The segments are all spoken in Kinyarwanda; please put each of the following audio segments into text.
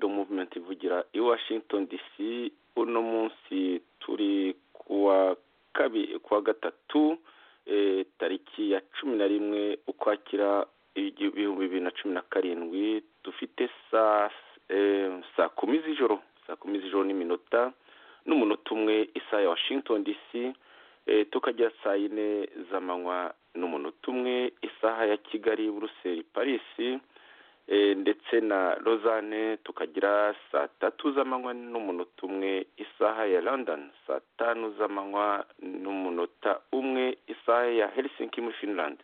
muvumenti ivugira i washington dc uno munsi turi kuwa gatatu tariki ya cumi na rimwe ukwakira ibihumbi bibiri na cumi na karindwi dufite saa kumi z'ijoro saa kumi z'ijoro n'iminota n'umunota umwe isaha ya washington dc tukagera saa yine z'amanywa n'umunota umwe isaha ya kigali buruseli parisi ndetse na rozane tukagira saa tatu z'amanywa n'umunota umwe isaha ya london saa tanu z'amanywa n'umunota umwe isaha ya helsinki muri finland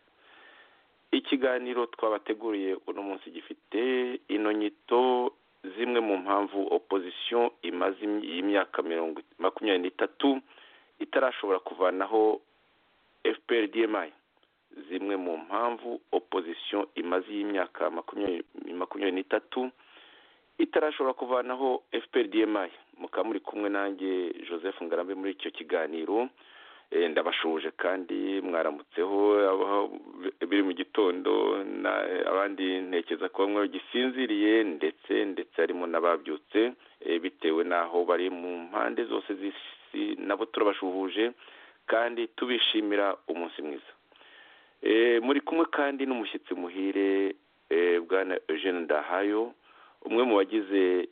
ikiganiro twabateguriye uno munsi gifite ino nyito zimwe mu mpamvu opozisiyo imaze imyaka mirongo makumyabiri n'itatu itarashobora kuvanaho fpr dmi zimwe mu mpamvu opozisiyo imaze y'imyaka makumyabiri n'itatu itarashobora kuvanaho fpr dmi mukaba muri kumwe nanjye joseph ngarambe muri icyo kiganiro ndabashuje kandi mwaramutseho biri mu gitondo abandi ntekereza ko bamwe gisinziriye ndetse ndetse harimo n'ababyutse bitewe n'aho bari mu mpande zose z'isi nabo turabashuhuje kandi tubishimira umunsi mwiza muri kumwe kandi n'umushyitsi muhire bwana eugene ndahayo umwe mu bagize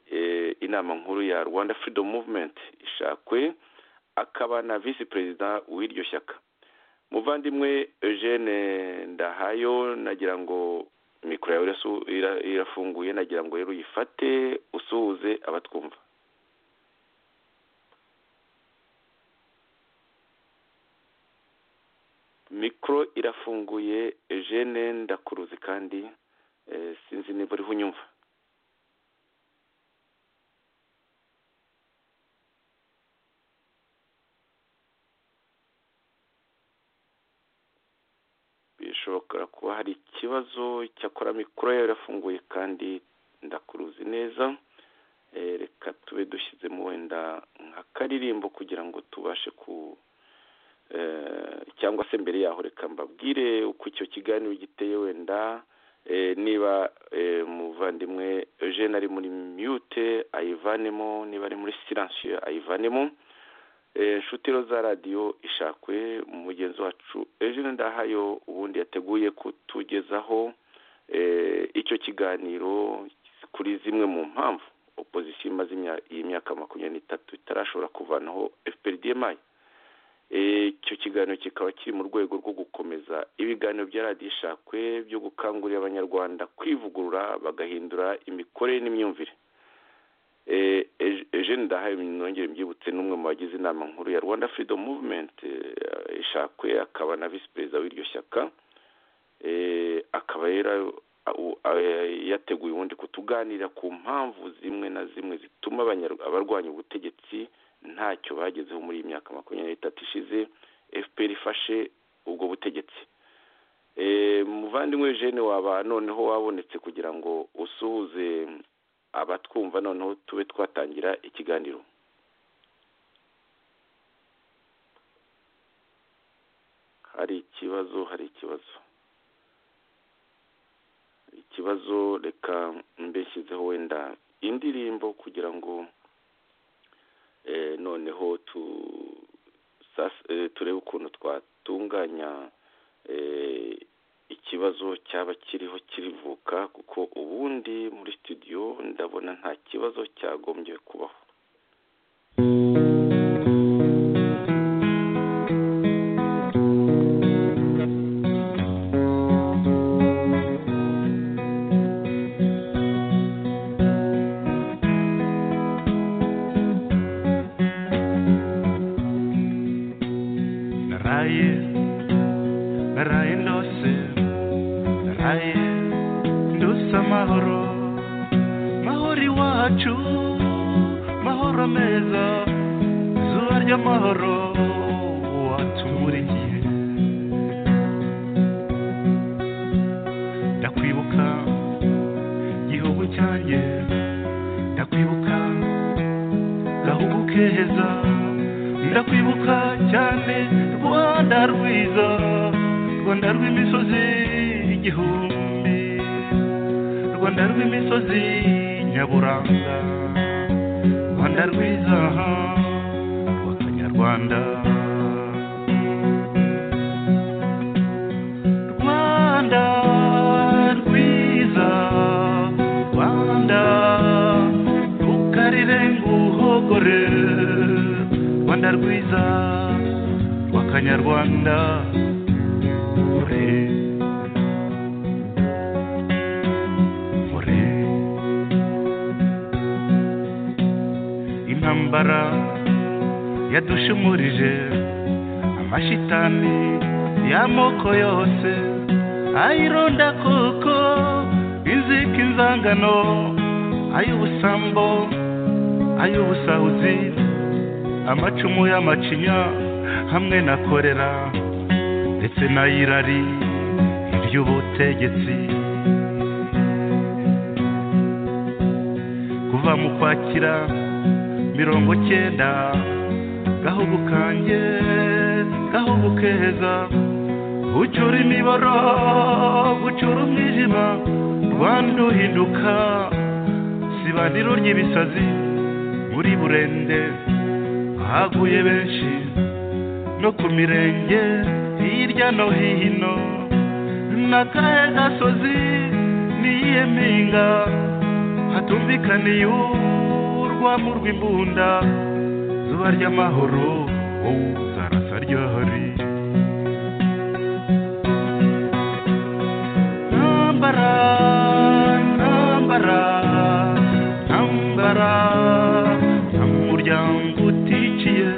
inama nkuru ya rwanda freedom movement ishakwe akaba na visi perezida w'iryo shyaka muvandimwe eugene ndahayo nagira ngo mikoro yawe irafunguye nagira ngo rero uyifate usuhuze abatwumva mikoro irafunguye eugene ndakuruzi kandi sinzi niba uriho unyumva bishobora kuba hari ikibazo cyakora mikoro yawe irafunguye kandi ndakuruzi neza reka tube dushyizemo wenda nk'akaririmbo kugira ngo tubashe ku cyangwa se mbere yaho reka mbabwire uko icyo kiganiro giteye wenda niba muvandimwe eugene ari muri mute ayivanemo niba ari muri siransiyo ayivanemo inshuti za radiyo ishakwe mugenzi wacu eugene ndahayo ubundi yateguye kutugezaho icyo kiganiro kuri zimwe mu mpamvu opozisiyo imaze imyaka makumyabiri n'itatu itarashobora kuvanaho FPRDMI icyo kiganiro kikaba kiri mu rwego rwo gukomeza ibiganiro bya radiyo ishakwe byo gukangurira abanyarwanda kwivugurura bagahindura imikorere n'imyumvire eugene ndahaye nongere mbyibutse n'umwe mu bagize inama nkuru ya rwanda freedom movement ishakwe akaba na visi perezida w'iryo shyaka akaba rero yateguye ubundi kutuganira ku mpamvu zimwe na zimwe zituma abarwanya ubutegetsi ntacyo bagezeho muri iyi myaka makumyabiri n'itatu ishize fpr ifashe ubwo butegetsi muvandimwe eugene waba noneho wabonetse kugira ngo usuhuze abatwumva noneho tube twatangira ikiganiro hari ikibazo hari ikibazo ikibazo reka mbeshyizeho wenda indirimbo kugira ngo noneho turebe ukuntu twatunganya ikibazo cyaba kiriho kirivuka kuko ubundi muri studio ndabona nta kibazo cyagombye kubaho rwanda rw'imisozi nyaburanga rwiza rw'akanyarwanda rwanda rwiza rwanda rukarire nguhogore rwanda rwiza rw'akanyarwanda ure ure intambara yadushumurije amashitani y'amoko yose ayironda koko inzika inzangano ay'ubusambo ay'ubusahuzi amacumu y'amacinya hamwe na korera ndetse n'ayirari iry'ubutegetsi kuva mu kwakira mirongo cyenda gahugu kanjye gahugu keza gucura imiboro gucura umwijima rwanda uhinduka sibaniro ry'ibisazi muri burende haguye benshi no ku mirenge hirya no hino n'akahe gasozi n'iyihe mpinga hatumvikaniye urwamo rw'imbunda zuba ry'amahoro wowe zarasa ryahari ntambara ntambara ntambara nta muryango utikiye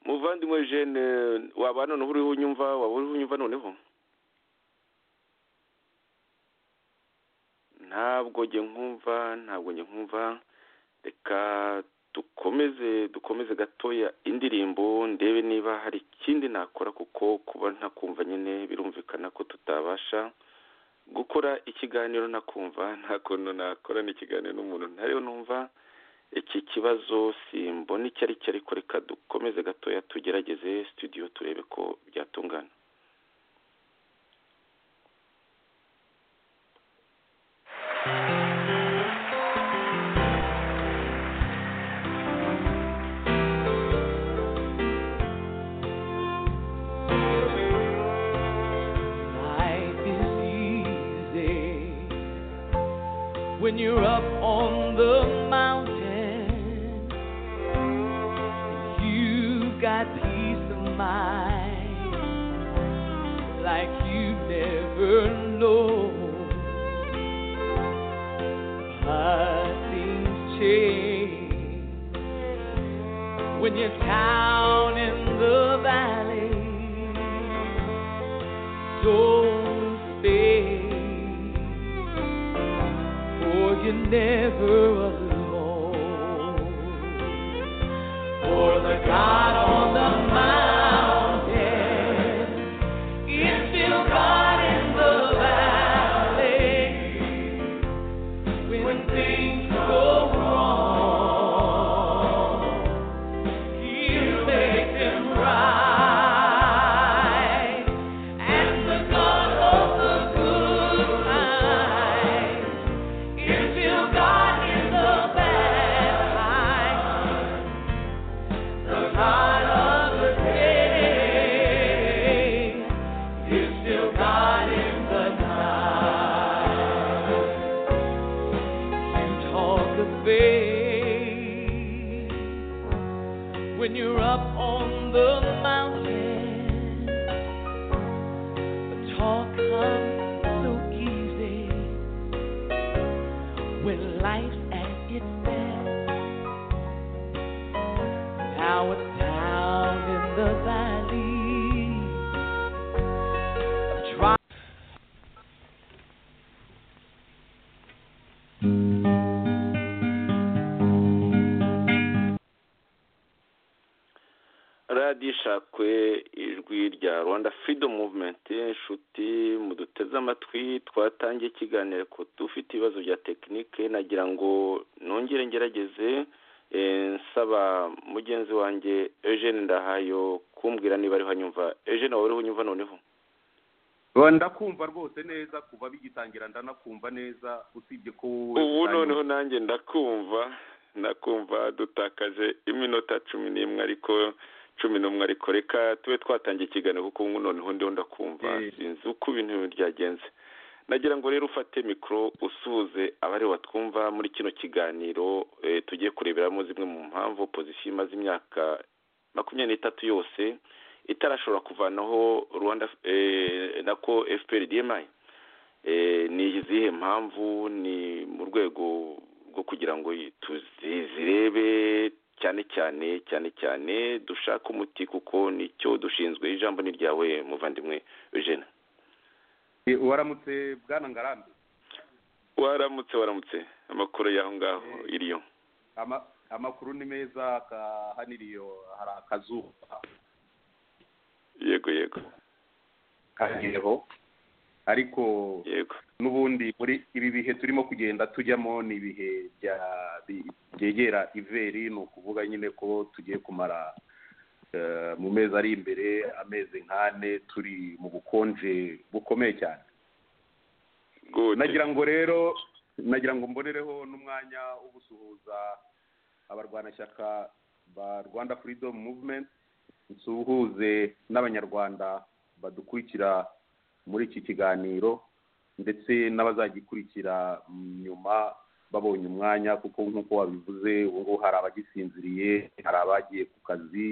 muvandimwe jene waba noneho uriho unyumva waba uriho unyumva noneho ntabwo njye nkumva ntabwo njye nkumva reka dukomeze dukomeze gatoya indirimbo ndebe niba hari ikindi nakora kuko kuba ntakumva nyine birumvikana ko tutabasha gukora ikiganiro ntakumva nta kuntu nakorana ikiganiro n'umuntu ntariyo numva iki kibazo simbona icyo ari cyo ariko reka dukomeze gatoya tugerageze studio turebe ko byatungana Life is easy when you're up on the mountain. You've got peace of mind like you never know. But things change when you're down in the valley. Don't stay, for you're never alone. For the God on the mountain is still God in the valley. When things go wrong, He'll make them right. And the God of the good times is still God in the bad times. The God of the day is still God in the night. You talk of faith when you're up on the mountain talk comes so easy when life's at its best. Now it's down in the valley. Try radiyo ishakwe ijwi rya rwanda freedom movement inshuti muduteze amatwi twatangiye ikiganiro ku dufite ibibazo bya tekinike nagira ngo nongere ngerageze eh, nsaba mugenzi wanjye eugene ndahayo kumbwira niba ariho anyumva eugene wawe uriho unyumva noneho Ba- ndakumva rwose neza kuva bigitangira ndanakumva neza usibye ko ubu noneho nanjye ndakumva ndakumva dutakaje iminota cumi n'imwe ariko cumi n'umwe ariko reka tube twatangiye ikiganiro kuko ubu noneho ndiho ndakumva Eh. sinzi uko ibintu byagenze nagira ngo rero ufate mikoro usuhuze abari batwumva muri kino kiganiro eh, tugiye kureberamo zimwe mu mpamvu opozisiyo imaze imyaka makumyabiri n'itatu yose itarashobora kuvanaho rwanda eh, nako fpr dmi Eh, ni izihe mpamvu ni mu rwego rwo kugira ngo tuzirebe cyane cyane cyane cyane dushake umuti kuko nicyo dushinzwe ijambo ni ryawe muvandimwe eugene Eh, waramutse bwana ngarambe waramutse waramutse amakuru y'aho ngaho iriyo Ama- amakuru ni meza ka- hano iriyo hari akazuba yego yego kageho ariko yego n'ubundi muri ibi bihe turimo kugenda tujyamo ni ibihe bya- bi- byegera iveri ni ukuvuga nyine ko tugiye kumara eh, mu mezi ari imbere amezi nk'ane turi mu bukonje bukomeye cyane gute nagira ngo rero nagira ngo mbonereho n'umwanya wo gusuhuza abarwanashyaka ba rwanda freedom movement nsuhuze n'abanyarwanda badukurikira muri iki kiganiro ndetse n'abazagikurikira nyuma babonye umwanya kuko nk'uko wabivuze ubu ngubu hari abagisinziriye hari abagiye ku kazi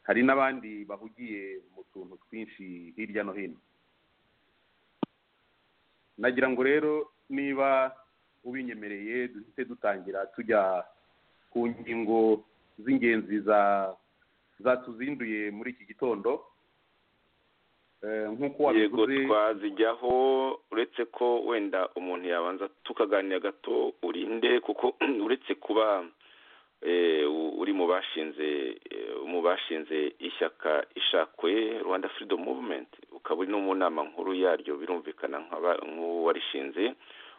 hari n'abandi bahugiye mu tuntu twinshi hirya no hino nagira ngo rero niba ubinyemereye duhite dutangira tujya ku ngingo z'ingenzi za zatuzinduye muri iki gitondo Eh, nk'uko yego wabivuze twazijyaho uretse ko wenda umuntu yabanza tukaganira gato urinde kuko uretse kuba eh, u- uri mu bashinze eh, mu bashinze ishyaka ishakwe rwanda freedom movement ukaba uri no mu nama nkuru yaryo birumvikana nk'aba- nk'uwarishinze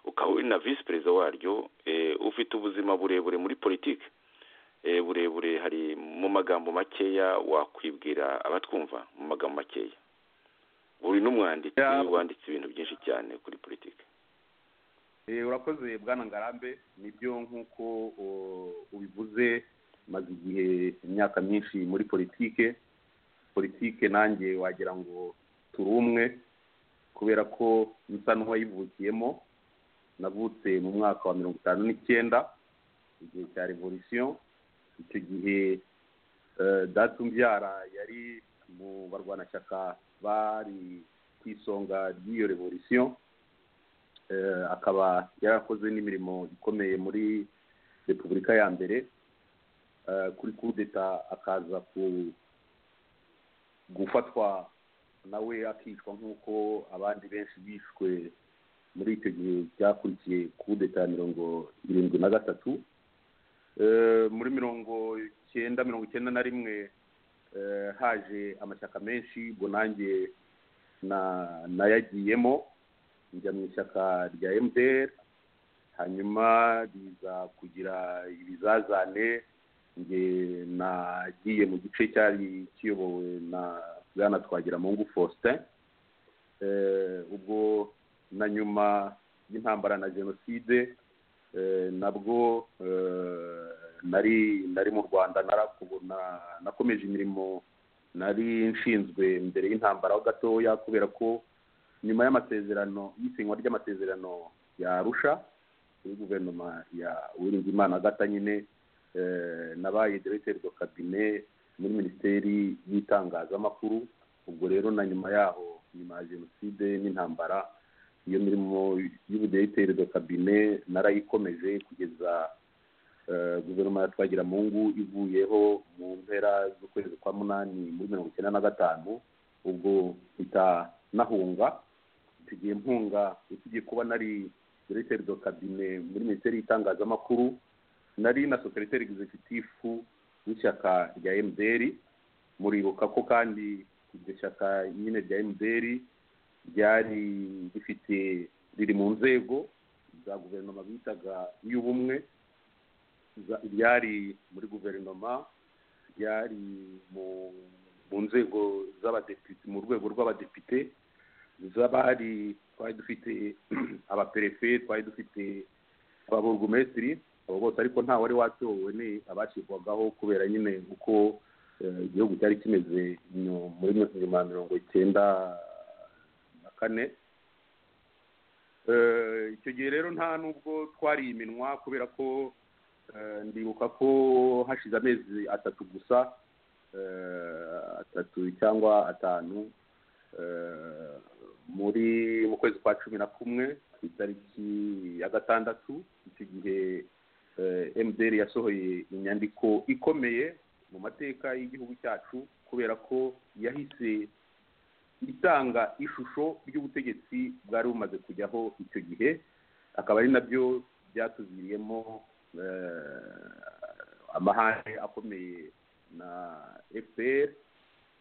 ukaba uri na visi perezida waryo eh, ufite ubuzima burebure muri politiki eh, burebure hari mu magambo makeya wakwibwira abatwumva mu magambo makeya uri n'umwanditsi Ya. wanditse ibintu byinshi cyane kuri politiki Eh, urakoze bwana ngarambe nibyo nk'uko o, ubivuze maze igihe imyaka myinshi muri politike politike nanjye wagira ngo turi umwe kubera ko nsa n'uwayivukiyemo navutse mu mwaka wa mirongo itanu n'icyenda igihe cya revolisiyo icyo gihe eh, data umbyara yari mu barwanashyaka bari ku isonga ry'iyo revolisiyo eh, akaba yarakoze n'imirimo ikomeye muri repubulika ya mbere eh, kuri kudeta akaza ku gufatwa nawe akicwa nk'uko abandi benshi bishwe muri icyo gihe cyakurikiye kudeta ya mirongo irindwi na gatatu Eh, muri mirongo icyenda mirongo icyenda na rimwe eh, haje amashyaka menshi ubwo nanjye na nayagiyemo njya mu ishyaka rya mtr hanyuma riza kugira ibizazane njye nagiye mu gice cyari kiyobowe na bwana twagiramungu faustin Eh, ubwo na nyuma y'intambara na jenoside eh, nabwo eh, nari nari mu rwanda narakubona nakomeje imirimo nari nshinzwe mbere y'intambara ho gatoya kubera ko nyuma y'amasezerano y'isinywa ry'amasezerano ya arusha kuri guverinoma ya uwiringiyimana agata nyine eh, nabaye diregiteri do kabine muri minisiteri y'itangazamakuru ubwo rero na nyuma yaho nyuma ya jenoside n'intambara iyo mirimo y'ubudiregiteri do kabine narayikomeje kugeza eh, guverinoma ya twagiramungu ivuyeho mu mpera z'ukwezi kwa munani muri mirongo icyenda na gatanu ubwo mpita nahunga tugiye mpunga usibye kuba nari diregiteri do kabine muri minisiteri y'itangazamakuru nari na sekereteri egizekitifu w'ishyaka rya mdr muribuka ko kandi iryo shyaka nyine rya mdr ryari rifite riri mu nzego za guverinoma bitaga iy'ubumwe za- ryari muri guverinoma ryari mu mu nzego z'abadepite mu rwego rw'abadepite z'abari twari dufite abaperefe twari dufite ababurugumesitiri abo bose ariko nta wari watowe ni abacibwagaho kubera nyine uko eh, igihugu cyari kimeze nyu- muri mi- nyuma ya mirongo icyenda na kane Eh, icyo gihe rero nta nubwo twari iminwa kubera ko eh, ndibuka ko hashize amezi atatu gusa eh, atatu cyangwa atanu eh, muri mu kwezi kwa cumi na kumwe ku itariki ya gatandatu icyo gihe mdr yasohoye inyandiko ikomeye mu mateka y'igihugu cyacu kubera ko yahise itanga ishusho ry'ubutegetsi bwari bumaze kujyaho icyo gihe akaba ari nabyo byatuviriyemo eh, amahane akomeye na fpr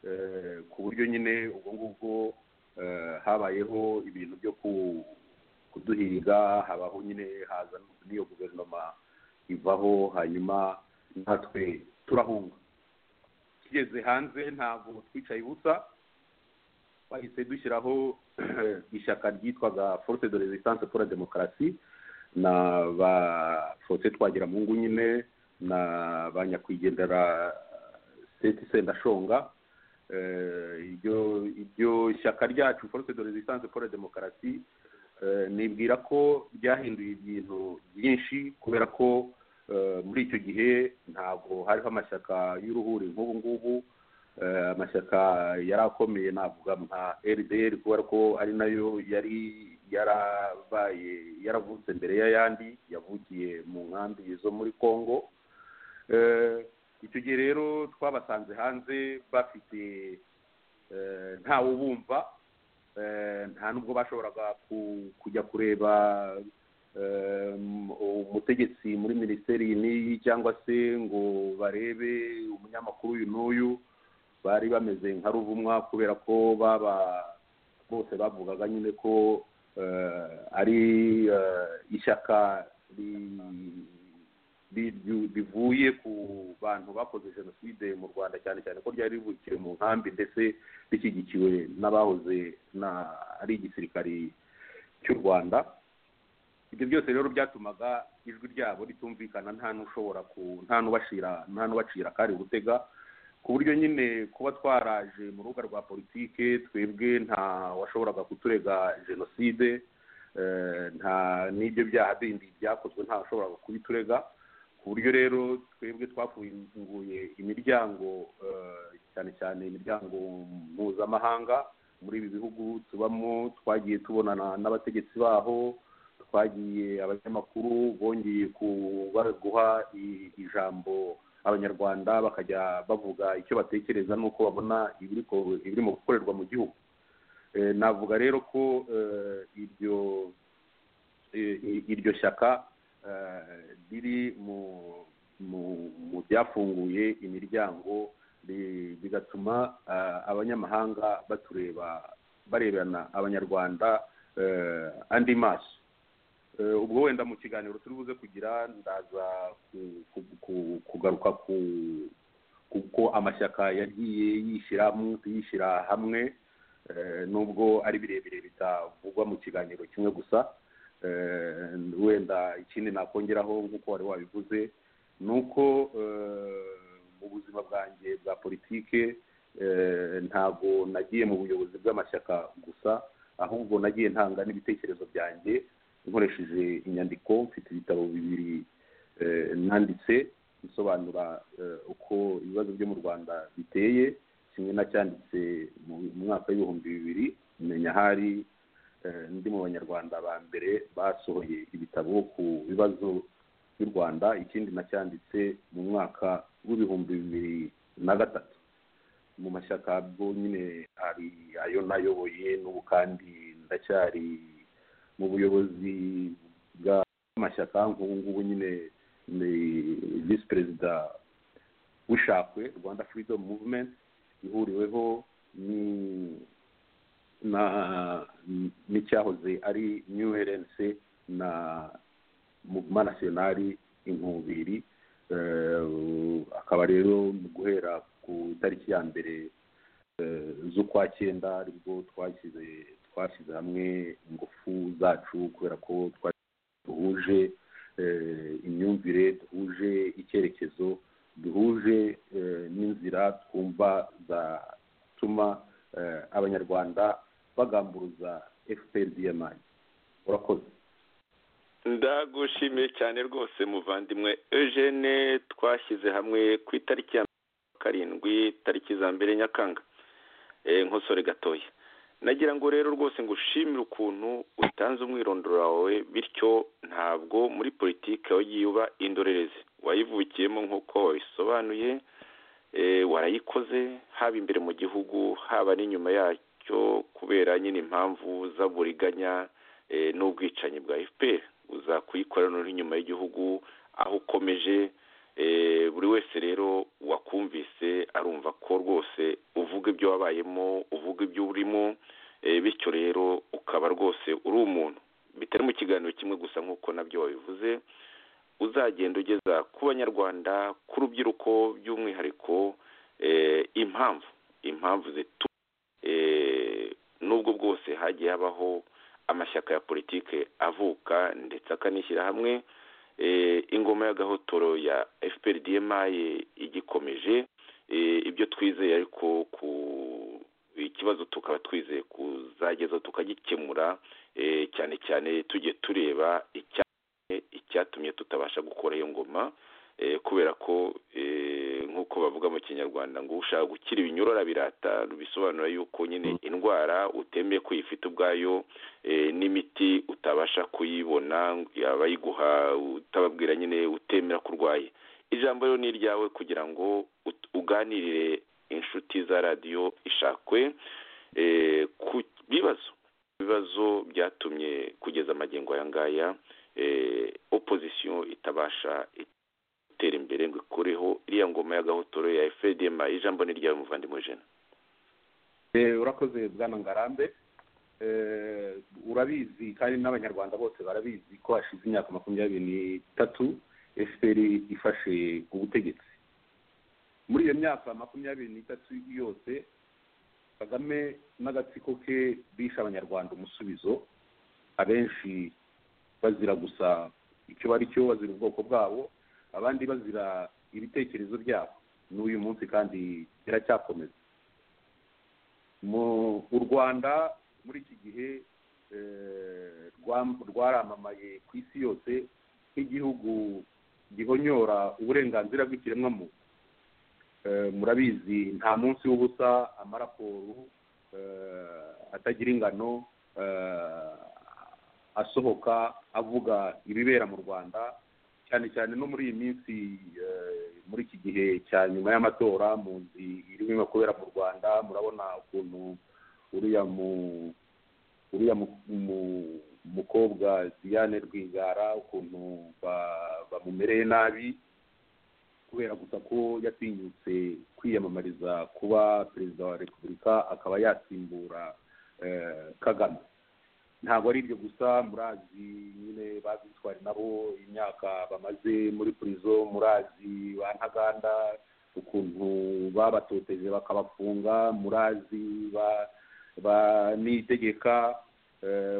eh, ku buryo nyine ubwo ngubwo eh, habayeho ibintu byo ku- kuduhiga habaho nyine haza n'iyo guverinoma ivaho hanyuma natwe turahunga tugeze hanze ntabwo twicaye ubusa bahise dushyiraho ishyaka ryitwaga forute de resistance pour la demokarasi na ba forute twagiramungu nyine na ba nyakwigendera seti sendashonga Eh, iryo iryo shyaka ryacu forute de resistance pour la demokarasi eh, nibwira ko ryahinduye ibintu byinshi kubera ko eh, muri icyo gihe ntabwo hariho amashyaka y'uruhuri nk'ubu ngubu Eh, amashyaka yari akomeye navuga nka rdr kubera ko ari nayo yari yarabaye yaravutse mbere y'ayandi yavukiye mu nkambi zo muri congo Eh, icyo gihe rero twabasanze hanze bafite eh, ntawe ubumva eh, nta nubwo bashoboraga ku- kujya kureba eh, umutegetsi muri minisiteri iyi n'iyi cyangwa se ngo barebe umunyamakuru uyu n'uyu bari bameze nka ruvumwa kubera ko baba bose bavugaga nyine ko eh, ari eh, ishyaka ri- ri- ri- rivuye ku bantu bakoze jenoside mu rwanda cyane cyane ko ryari rivukiye mu nkambi ndetse rishyigikiwe n'abahoze na ari igisirikari cy'u rwanda ibyo byose rero byatumaga ijwi ryabo ritumvikana nta n'ushobora ku nta n'ubashira nta n'ubacira akari gutega ku buryo nyine kuba twaraje mu rubuga rwa politike twebwe nta washoboraga kuturega jenoside eh, nta n'ibyo byaha bindi byakozwe nta washoboraga kubiturega ku buryo rero twebwe twafunguye imiryango eh, cyane cyane imiryango mpuzamahanga muri ibi bihugu tubamo twagiye tubonana n'abategetsi baho twagiye abanyamakuru bongeye ku- ba- guha i- ijambo abanyarwanda bakajya bavuga icyo batekereza n'uko babona ibiriko- ibirimo gukorerwa mu gihugu Eh, navuga rero ko eh, iryo eh, i- iryo shyaka eh, riri mu mu- mu byafunguye imiryango bi- bigatuma ah, abanyamahanga batureba barebana abanyarwanda eh, andi maso Eh, ubwo wenda mu kiganiro turi buze kugira ndaza ku- ku- ku- kugaruka ku kuko amashyaka yagiye yishyira mu- yishyira hamwe eh, nubwo ari birebire bitavugwa mu kiganiro kimwe gusa Eh, wenda ikindi nakongeraho nk'uko wari wabivuze ni uko eh, mu buzima bwanjye bwa politike eh, ntabwo nagiye mu buyobozi bw'amashyaka gusa ahubwo nagiye ntanga n'ibitekerezo byanjye nkoresheje inyandiko mfite ibitabo bibiri eh, nanditse bisobanura eh, uko ibibazo byo mu rwanda biteye kimwe nacyanditse mu mu mwaka w'ibihumbi bibiri menya ahari eh, ndi mu banyarwanda ba mbere basohoye ibitabo ku bibazo by'u rwanda ikindi nacyanditse mu mwaka w'ibihumbi bibiri na gatatu mu mashyaka bwo nyine hari ayo nayoboye n'ubu kandi ndacyari mu buyobozi bw'amashyaka nk'ubu ngubu nyine ni visi perezida w'ishakwe rwanda freedom movement ihuriweho ni- na n'icyahoze ari new rnc na mouvement nationali inkubiri Eh, akaba rero mu guhera ku itariki ya mbere eh, z'ukwa cyenda aribwo twashyize twashyize hamwe ingufu zacu kubera ko twari duhuje imyumvire duhuje icyerekezo duhuje n'inzira twumva zatuma abanyarwanda bagamburuza efuperi diyamayi urakoze ndagushimiye cyane rwose muvandimwe eugene twashyize hamwe ku itariki ya karindwi tariki za mbere nyakanga nkosore gatoya nagira ngo rero rwose ngushimire ukuntu utanze umwirondoro wawe bityo ntabwo muri politiki wagiye uba indorerezi wayivukiyemo nk'uko wabisobanuye warayikoze haba imbere mu gihugu haba n'inyuma yacyo kubera nyine impamvu z'aburiganya n'ubwicanyi bwa fpr uza kuyikora noneho inyuma y'igihugu aho ukomeje buri wese rero wakumvise arumva ko rwose uvuga ibyo wabayemo uvuga ibyo urimo bityo rero ukaba rwose uri umuntu bitari mu kiganiro kimwe gusa nk'uko nabyo wabivuze uzagenda ugeza ku banyarwanda ku rubyiruko by'umwihariko impamvu impamvu zituma n'ubwo bwose hagiye habaho amashyaka ya politiki avuka ndetse akanishyira hamwe ingoma y'agahotoro ya fpr dmaye igikomeje ibyo twizeye ariko ku ikibazo tukaba twizeye kuzageza tukagikemura cyane cyane tujye tureba icyatumye tutabasha gukora iyo ngoma kubera ko nk'uko bavuga mu kinyarwanda ngo ushaka gukira ibinyurora birata bisobanura yuko nyine indwara utemeye ko uyifite ubwayo n'imiti utabasha kuyibona abayiguha utababwira nyine utemera ko urwaye ijambo rero ni iryawe kugira ngo uganirire inshuti za radiyo ishakwe ku bibazo ibibazo byatumye kugeza amagengo aya ngaya opozisiyo itabasha gutera imbere ngo ikureho iriya ngoma y'agahotoro ya fedema ijambo ni ryawe muvandimwe jena urakoze bwana ngarambe urabizi kandi n'abanyarwanda bose barabizi ko hashize imyaka makumyabiri n'itatu efuperi ifashe ubutegetsi muri iyo myaka makumyabiri n'itatu yose kagame n'agatsiko ke bishe abanyarwanda umusubizo abenshi bazira gusa icyo bari cyo bazira ubwoko bwabo abandi bazira ibitekerezo byabo n'uyu munsi kandi biracyakomeza u rwanda muri iki gihe rwaramamaye ku isi yose nk'igihugu gihonyora uburenganzira bw'ikiremwamuntu murabizi nta munsi w'ubusa amaraporo atagira ingano asohoka avuga ibibera mu rwanda cyane cyane no muri iyi minsi muri iki gihe cya nyuma y'amatora muzi irimo kubera mu rwanda murabona ukuntu uriya mu uriya mukobwa diane rwigara ukuntu bamumereye nabi kubera gusa ko yatinyutse kwiyamamariza kuba perezida wa repubulika akaba yasimbura kagame ntabwo ari ibyo gusa murazi nyine bazitwara nabo imyaka bamaze muri purizo murazi ba ntaganda ukuntu babatoteje bakabafunga murazi ba nitegeka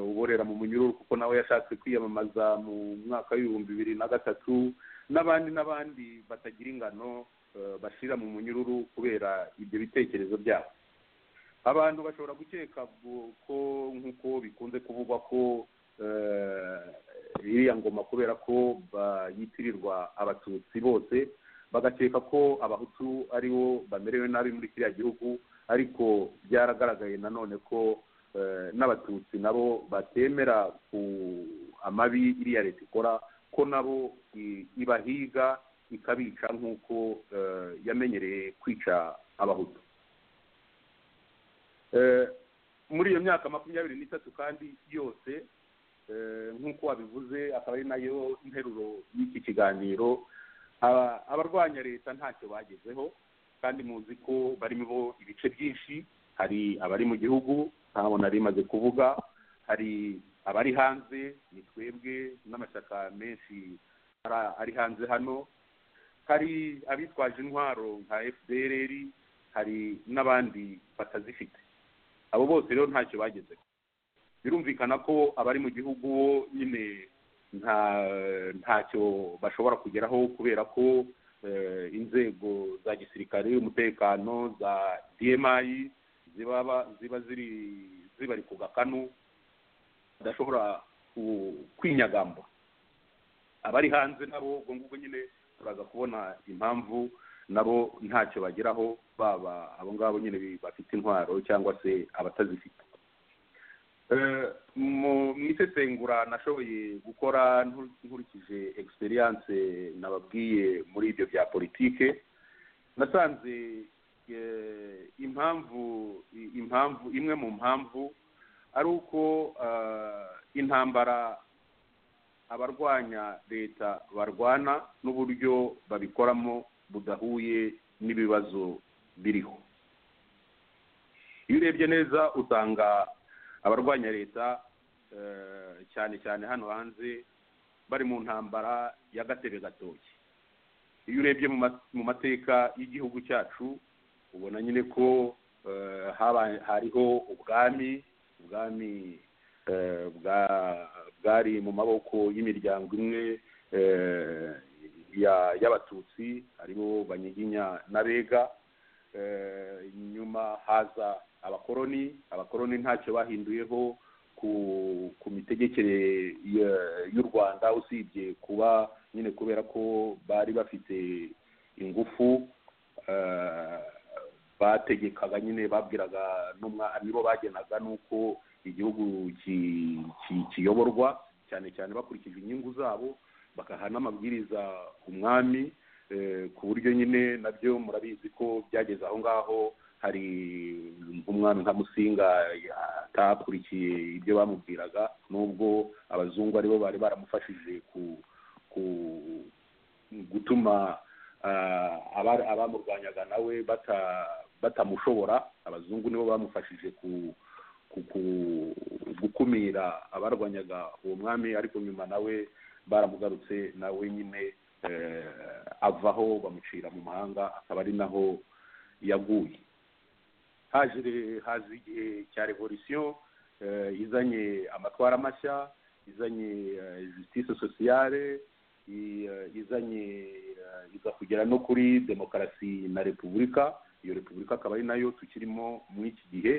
uborera mu munyururu kuko nawe yashatse kwiyamamaza mu mwaka w'ibihumbi bibiri na gatatu n'abandi n'abandi batagira ingano bashira mu munyururu kubera ibyo bitekerezo byabo abantu bashobora gukeka ko nk'uko bikunze kuvugwa ko iriya ngoma kubera ko yitirirwa abatutsi bose bagakeka ko abahutu ari bo bamerewe nabi muri kiriya gihugu ariko byaragaragaye nanone ko n'abatutsi nabo batemera ku amabi iriya leta ikora ko nabo ibahiga ikabica nk'uko yamenyereye kwica abahutu muri iyo myaka makumyabiri n'itatu kandi yose nk'uko wabivuze akaba ari nayo nteruro y'iki kiganiro abarwanya leta ntacyo bagezeho kandi muzi ko barimo ibice byinshi hari abari mu gihugu ntabwo nari imaze kuvuga hari abari hanze ni twebwe n'amashyaka menshi ari hanze hano hari abitwaje intwaro nka fpr hari n'abandi batazifite abo bose rero ntacyo bagezeho birumvikana ko abari mu gihugu bo nyine nta ntacyo bashobora kugeraho kubera ko eh, inzego za gisirikare umutekano za dmi ziba ba- ziba ziri zibari ku gakanu badashobora ku- kwinyagamba abari hanze nabo ubwo ngubwo nyine turaza kubona impamvu nabo ntacyo bageraho baba abo ngabo nyine bi- bafite intwaro cyangwa se abatazifite Eh, mu mu isesengura nashoboye gukora nkur- nkurikije experience nababwiye muri ibyo bya politike nasanze eh, impamvu i- impamvu imwe mu mpamvu ari uko eh, intambara abarwanya leta barwana n'uburyo babikoramo budahuye n'ibibazo biriho iyo urebye neza usanga abarwanya leta eh, cyane cyane hano hanze bari mu ntambara ya gatebe gatoki iyo urebye mu ma- mu mateka y'igihugu cyacu ubona nyine ko eh, haba- hariho ubwami ubwami eh, bwa- bwari mu maboko y'imiryango imwe eh, ya- y'abatutsi aribo banyiginya n'abega Eh, nyuma haza abakoroni abakoroni ntacyo bahinduyeho ku ku mitegekere ya- y'u rwanda usibye kuba nyine kubera ko bari bafite ingufu eh, bategekaga nyine babwiraga n'umwami nibo bagenaga n'uko igihugu ki- ki- kiyoborwa cyane cyane bakurikije inyungu zabo bakaha n'amabwiriza umwami eh, ku buryo nyine nabyo murabizi ko byageze aho ngaho hari nk'umwami nka musinga ya- atakurikiye ibyo bamubwiraga n'ubwo abazungu aribo bari baramufashije ku ku gutuma ah, aba- abamurwanyaga nawe bata- batamushobora abazungu nibo bamufashije ku ku- ku- gukumira abarwanyaga uwo mwami ariko nyuma nawe baramugarutse nawe nyine eh, avaho bamucira mu mahanga akaba ari naho yaguye haje re- haza igihe cya revolisiyo eh, izanye amatwara mashya izanye eh, justice sociale i- eh, izanye eh, iza kugera no kuri demokarasi na repubulika iyo repubulika akaba ari nayo tukirimo muri iki gihe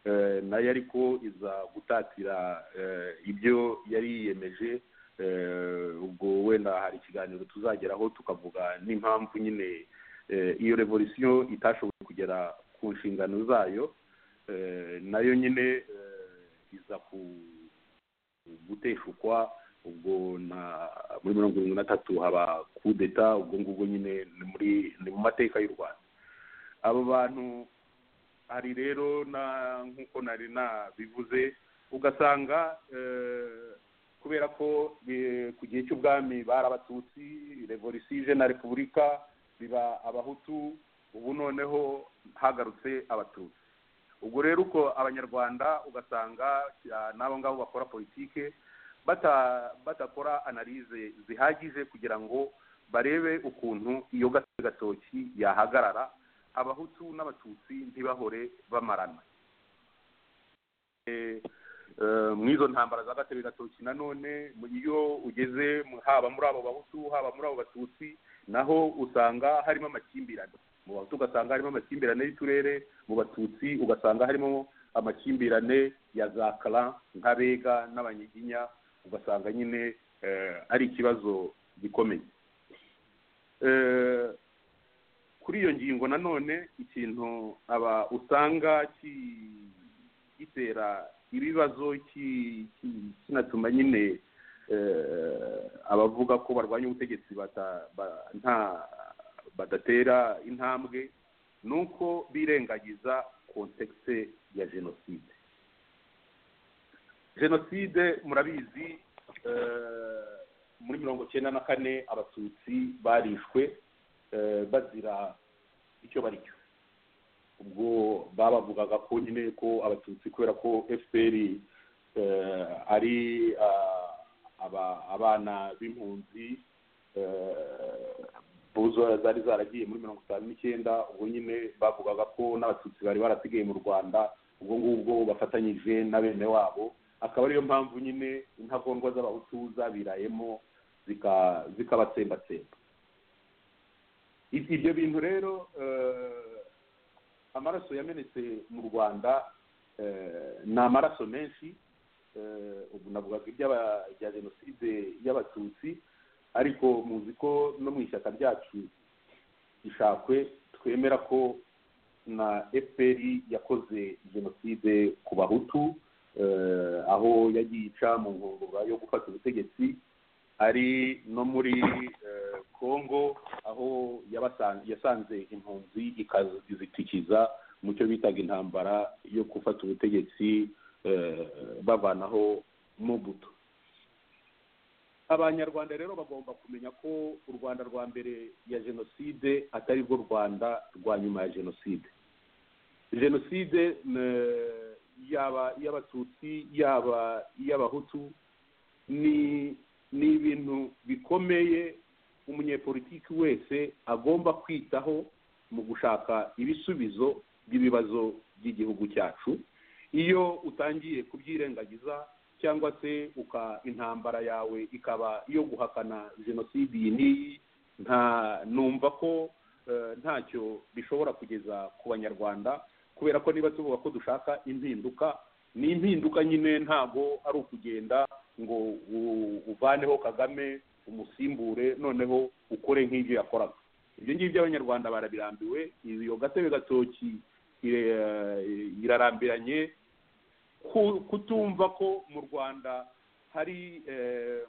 eh, nayo ariko iza gutatira eh, ibyo yari yiyemeje eh, ubwo wenda hari ikiganiro tuzageraho tukavuga n'impamvu nyine eh, iyo revolisiyo itashoboye kugera ku nshingano zayo eh, nayo nyine eh, iza ku guteshukwa ubwo na muri mirongo irindwi na tatu haba kudeta ubwo ngubwo nyine ni muri ni mu mateka y'u rwanda abo bantu hari rero na nk'uko nari nabivuze ugasanga eh, kubera ko eh, ku gihe cy'ubwami bari abatutsi revolisiyo ije na repubulika biba abahutu ubu noneho hagarutse abatutsi ubwo rero uko abanyarwanda ugasanga ah, n'abo ngabo bakora politike bata- badakora analize zihagije kugira ngo barebe ukuntu iyo gatsi gatoki yahagarara abahutu n'abatutsi ntibahore bamarana Eh, Eh, mu izo ntambara za gatebe gatoki nanone mu- iyo ugeze mu- haba muri abo bahutu haba muri abo batutsi naho usanga harimo amakimbirane mu bahutu ugasanga harimo amakimbirane y'uturere mu batutsi ugasanga harimo amakimbirane ya za kara nk'abega n'abanyiginya ugasanga nyine eh, ari ikibazo gikomeye Eh, kuri iyo ngingo nanone ikintu aba usanga ki- gitera ibibazo ki- ki- kinatuma nyine eh, abavuga ko barwanya ubutegetsi bata- ba- nta- badatera intambwe ni uko birengagiza kontekisi ya jenoside jenoside murabizi eh, muri mirongo cyenda na kane abatutsi barishwe eh, bazira icyo bari cyo ubwo babavugaga ko nyine ko abatutsi kubera ko fpr eh, ari ah, aba- abana b'impunzi eh, buzo zari zaragiye muri mirongo itanu n'icyenda ubwo nyine bavugaga ko n'abatutsi bari barasigaye mu rwanda ubwo ngubwo bafatanyije na bene wabo akaba ariyo mpamvu nyine intagondwa z'abahutu zabirayemo zika- zikabatsembatsemba Ibi- ibyo bintu rero eh, amaraso yamenetse mu rwanda eh, ni amaraso menshi eh, ubu navugaga iby'aba- ibya jenoside y'abatutsi ariko muzi ko no mu ishyaka ryacu ishakwe twemera ko na fpr yakoze jenoside ku bahutu eh, aho yagiye ica mu nkongoro yo gufata ubutegetsi ari no muri eh, congo aho yabasan- yasanze impunzi ikazitikiza mu cyo bitaga intambara yo gufata ubutegetsi eh, bavanaho mobutu abanyarwanda rero bagomba kumenya ko u rwanda rwa mbere ya jenoside atari rwo rwanda rwa nyuma ya jenoside jenoside eh, yaba iy'abatutsi yaba iy'abahutu ni ni ibintu bikomeye umunyepolitiki wese agomba kwitaho mu gushaka ibisubizo by'ibibazo by'igihugu cyacu iyo utangiye kubyirengagiza cyangwa se uka intambara yawe ikaba iyo guhakana jenoside iyi n'iyi nta numva ko eh, ntacyo bishobora kugeza ku banyarwanda kubera ko niba tuvuga ko dushaka impinduka ni impinduka nyine ntabwo ari ukugenda ngo u- uvaneho kagame umusimbure noneho ukore nk'ibyo yakoraga ibyo ngibyo abanyarwanda barabirambiwe iyo gatebe gatoki eh, irarambiranye ku- kutumva ko mu rwanda hari eh,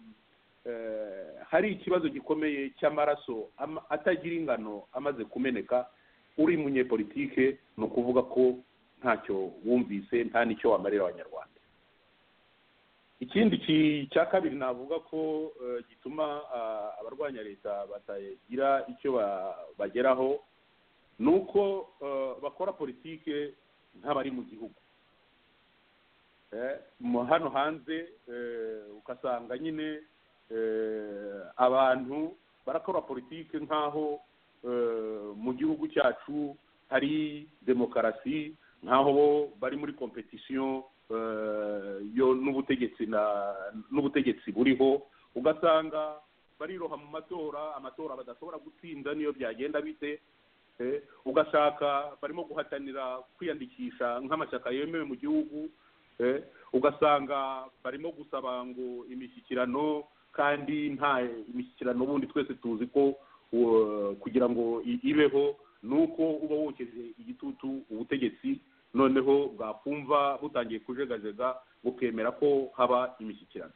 eh, hari ikibazo gikomeye cy'amaraso ama- atagira ingano amaze kumeneka uri munyepolitike ni ukuvuga ko ntacyo wumvise nta n'icyo wamarira abanyarwanda ikindi ki- cya kabiri navuga ko eh, gituma ah, abarwanya leta batagira icyo ba- bageraho ni uko eh, bakora politike nk'abari mu gihugu Eh, mu- hano hanze eh, ugasanga nyine eh, abantu barakora politiki nk'aho eh, mu gihugu cyacu hari demokarasi nk'aho bo bari muri kompetisiyo eh, yo n'ubutegetsi na- n'ubutegetsi buriho ugasanga bariroha mu matora amatora badashobora gutsinda niyo byagenda bite Eh, ugashaka barimo guhatanira kwiyandikisha nk'amashyaka yemewe mu gihugu Eh, ugasanga barimo gusaba ngo imishyikirano kandi nta imishyikirano ubundi twese tuzi ko uh, kugira ngo i- ibeho ni uko uba wokeje igitutu ubutegetsi noneho bwakumva butangiye kujegajega bukemera ko haba imishyikirano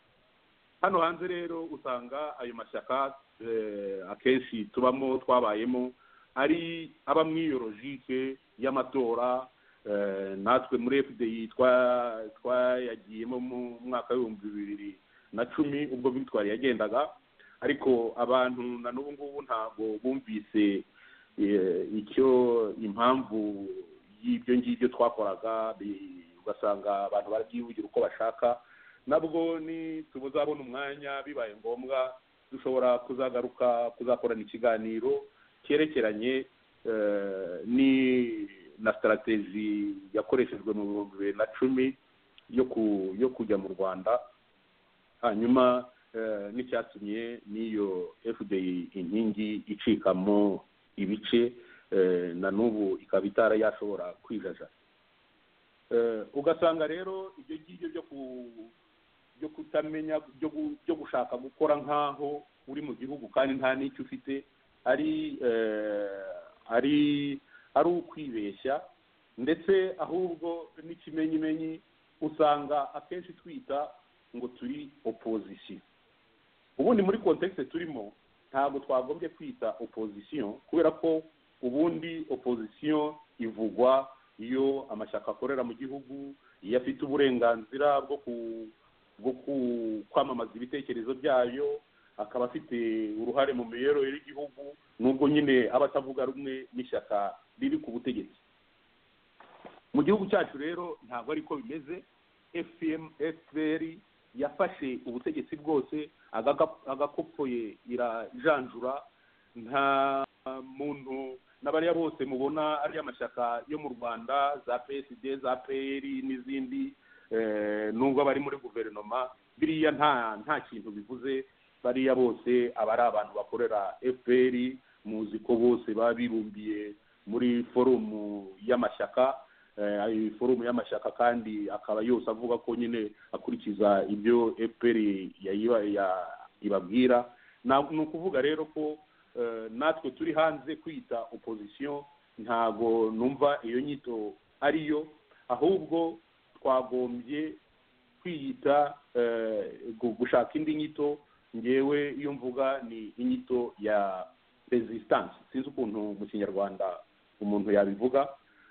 hano hanze rero usanga ayo mashyaka eh, akenshi tubamo twabayemo ari aba mu iyorojike y'amatora Eh, natwe muri fdi twa- twayagiyemo mu mwaka w'ibihumbi bibiri na cumi ubwo bitwari yagendaga ariko abantu na n'ubu ngubu ntabwo bumvise eh, icyo impamvu y'ibyo ngibyo twakoraga bi- ugasanga abantu barabyivugira uko bashaka nabwo ni tuzabona umwanya bibaye ngombwa dushobora kuzagaruka kuzakorana ikiganiro cyerekeranye eh, ni na sitarategi yakoreshejwe mu bihumbi bibiri na cumi yo ku- yo kujya mu rwanda hanyuma eh, n'icyatumye n'iyo fda inkingi icikamo ibice eh, na n'ubu ikaba itara yashobora kwijajara Eh, ugasanga rero ibyo ngibyo byo ku- byo kutamenya byo gu- byo gushaka gukora nk'aho uri mu gihugu kandi nta n'icyo ufite ari eh, ari ari ukwibeshya ndetse ahubwo n'ikimenyimenyi usanga akenshi twita ngo turi opozisiyo ubundi muri kontekisi turimo ntabwo twagombye kwita opozisiyo kubera ko ubundi opozisiyo ivugwa iyo amashyaka akorera mu gihugu iyo afite uburenganzira bwo ku bwo ku- kwamamaza ibitekerezo byayo akaba afite uruhare mu mibereho y'igihugu nubwo nyine aba atavuga rumwe n'ishyaka riri ku butegetsi mu gihugu cyacu rero ntabwo ariko bimeze fpr FPR yafashe ubutegetsi bwose agaga- agakopfoye irajanjura nta muntu n'abariya bose mubona ari amashyaka yo mu rwanda za psd za pr n'izindi eh, nubwo bari muri guverinoma biriya nta nta kintu bivuze bariya bose aba ari abantu bakorera fpr muzi ko bose baba bibumbiye muri forumu y'amashyaka eh, iyi forumu y'amashyaka kandi akaba yose avuga ko nyine akurikiza ibyo fpr yayiba- ya- ibabwira Na- ni ukuvuga rero ko eh, natwe turi hanze kwita opozisiyo ntago numva iyo nyito ariyo ahubwo twagombye kwiyita eh, gu- gushaka indi nyito ngewe iyo mvuga ni inyito ya resistance sinzi ukuntu mu kinyarwanda umuntu yabivuga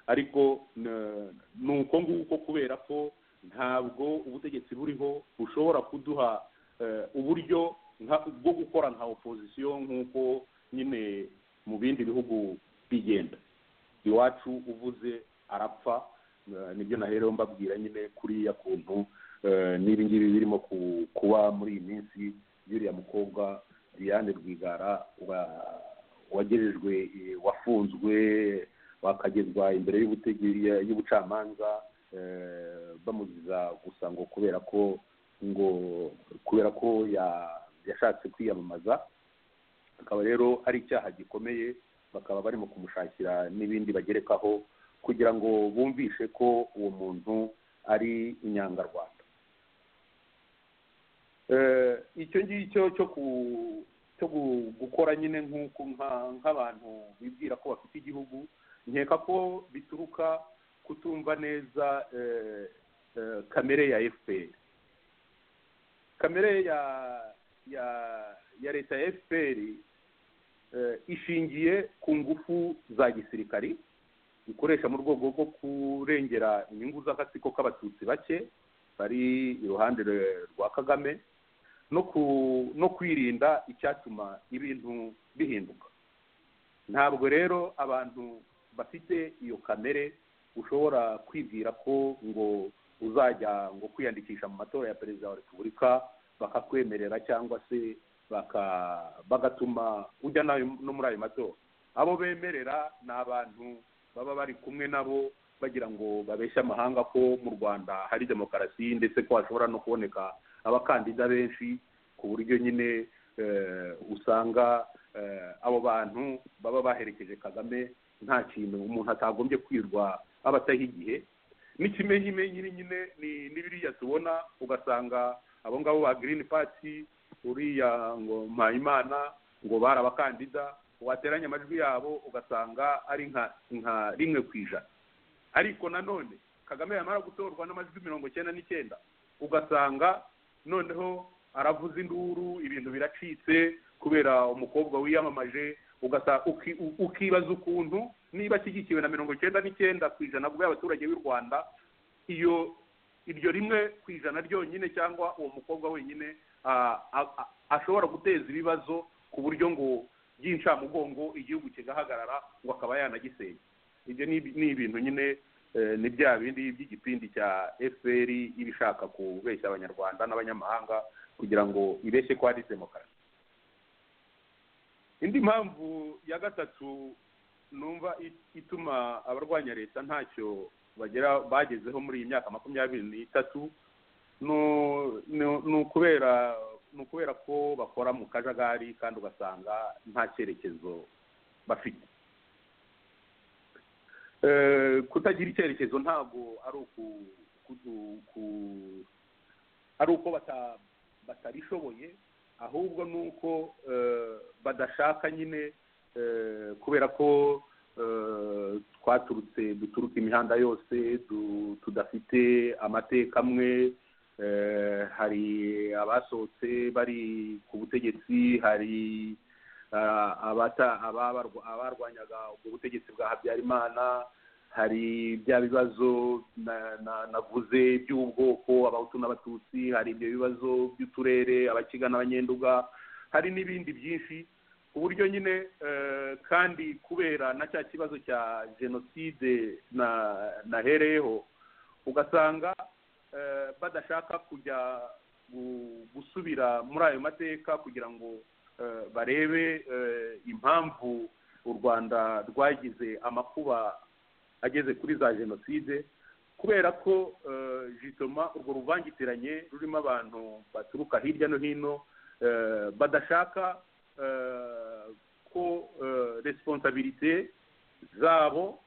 ariko n- ni uko nguko kubera ko ntabwo ubutegetsi buriho bushobora kuduha eh, uburyo nka- bwo gukora nka opozisiyo nk'uko nyine mu bindi bihugu bigenda iwacu uvuze arapfa eh, nibyo nahereho mbabwira nyine kuriya kuntu eh, n'ibi ngibi birimo ku- kuba muri iyi minsi y'uriya mukobwa Diane Rwigara wa- wagejejwe eh, wafunzwe wakagezwa imbere y'ubutege- ya- y'ubucamanza eh, bamuziza gusa ngo kubera ko ngo kubera ko ya- yashatse kwiyamamaza akaba rero ari icyaha gikomeye bakaba barimo kumushakira n'ibindi bagerekaho kugira ngo bumvishe ko uwo muntu ari inyangarwanda Eh, icyo ngicyo cyo ku- cyo gu- gukora nyine nk'uko nka- nk'abantu bibwira ko bafite igihugu nkeka ko bituruka kutumva neza eh, eh, kamere ya fpr kamere ya ya ya leta ya fpr eh, ishingiye ku ngufu za gisirikari ikoresha mu rwego rwo kurengera inyungu z'agatsiko k'abatutsi bake bari iruhande rwe- rwa kagame no ku no kwirinda icyatuma ibintu bihinduka ntabwo rero abantu bafite iyo kamere ushobora kwibwira ko ngo uzajya ngo kwiyandikisha mu matora ya perezida wa repubulika bakakwemerera cyangwa se baka- bagatuma ujya nayo- no muri ayo matora abo bemerera ni abantu baba bari kumwe nabo bagira ngo babeshye amahanga ko mu rwanda hari demokarasi ndetse ko hashobora no kuboneka abakandida benshi ku buryo nyine eh, usanga eh, abo bantu baba baherekeje kagame nta kintu umuntu atagombye kwirwa aba ataha igihe n'ikimenyimenyi ni nyine ni- ni biriya tubona ugasanga abo ngabo ba girini pati uriya ngo mpayimana ngo bari abakandida wateranya amajwi yabo ugasanga ari nka nka rimwe ku ijana ariko nanone kagame yamara gutorwa n'amajwi mirongo icyenda n'icyenda ugasanga noneho aravuza induru ibintu biracitse kubera umukobwa wiyamamaje ugasa- uki- u- ukibaza ukuntu niba ashyigikiwe na mirongo icyenda n'icyenda ku ijana bw'abaturage abaturage b'u rwanda iyo iryo rimwe ku ijana ryonyine cyangwa uwo mukobwa wenyine ah, ah, ah, ashobora guteza ibibazo ku buryo ngo by'incamugongo igihugu kigahagarara ngo akaba yanagisenya ibyo ni ibi- ni ibintu nyine eh, ni bya bindi by'igipindi cya fpr iba ishaka kubeshya abanyarwanda n'abanyamahanga kugira ngo ibeshye ko ari demokarasi indi mpamvu ya gatatu numva it- ituma abarwanya leta ntacyo bagera bagezeho muri iyi myaka makumyabiri n'itatu nu- nu- ni ukubera ni ukubera ko bakora mu kajagari kandi ugasanga nta cyerekezo bafite Eh, kutagira icyerekezo ntabwo ari uku kudu- ku- ari uko bata- batarishoboye ahubwo ni uko eh, badashaka nyine eh, kubera ko eh, twaturutse duturuka imihanda yose du- tudafite amateka amwe eh, hari abasohotse bari ku butegetsi hari ah, abata- ababarwa- abarwanyaga ubwo butegetsi bwa habyarimana hari bya bibazo na- na- navuze by'ubwoko abahutu n'abatutsi hari ibyo bibazo by'uturere abakiga n'abanyenduga hari n'ibindi byinshi ku buryo nyine eh, kandi kubera na cya kibazo cya jenoside na- nahereyeho ugasanga eh, badashaka kujya gu- gusubira muri ayo mateka kugira ngo eh, barebe eh, impamvu u rwanda rwagize amakuba ageze kuri za jenoside kubera ko jitoma urwo ruvangitiranye rurimo abantu baturuka hirya no hino eh, badashaka eh, ko resiponsabirite zabo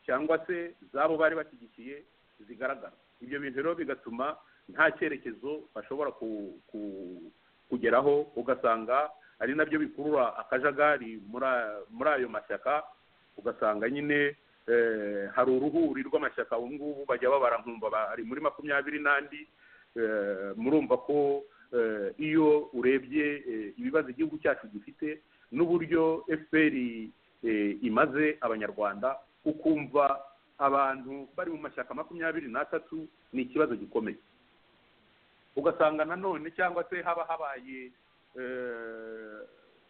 cyangwa se zabo bari bashyigikiye zigaragara ibyo bintu rero bigatuma nta cyerekezo bashobora ku- ku- kugeraho ugasanga ari nabyo bikurura akajagari muri a- muri ayo mashyaka ugasanga nyine eh, hari uruhuri rw'amashyaka ubu ngubu bajya babara nkumva bari muri makumyabiri n'andi eh, murumva ko eh, iyo urebye eh, ibibazo igihugu cyacu gifite n'uburyo fpr eh, imaze abanyarwanda ukumva abantu bari mu mashyaka makumyabiri n'atatu ni ikibazo gikomeye ugasanga nanone cyangwa se haba habaye eh,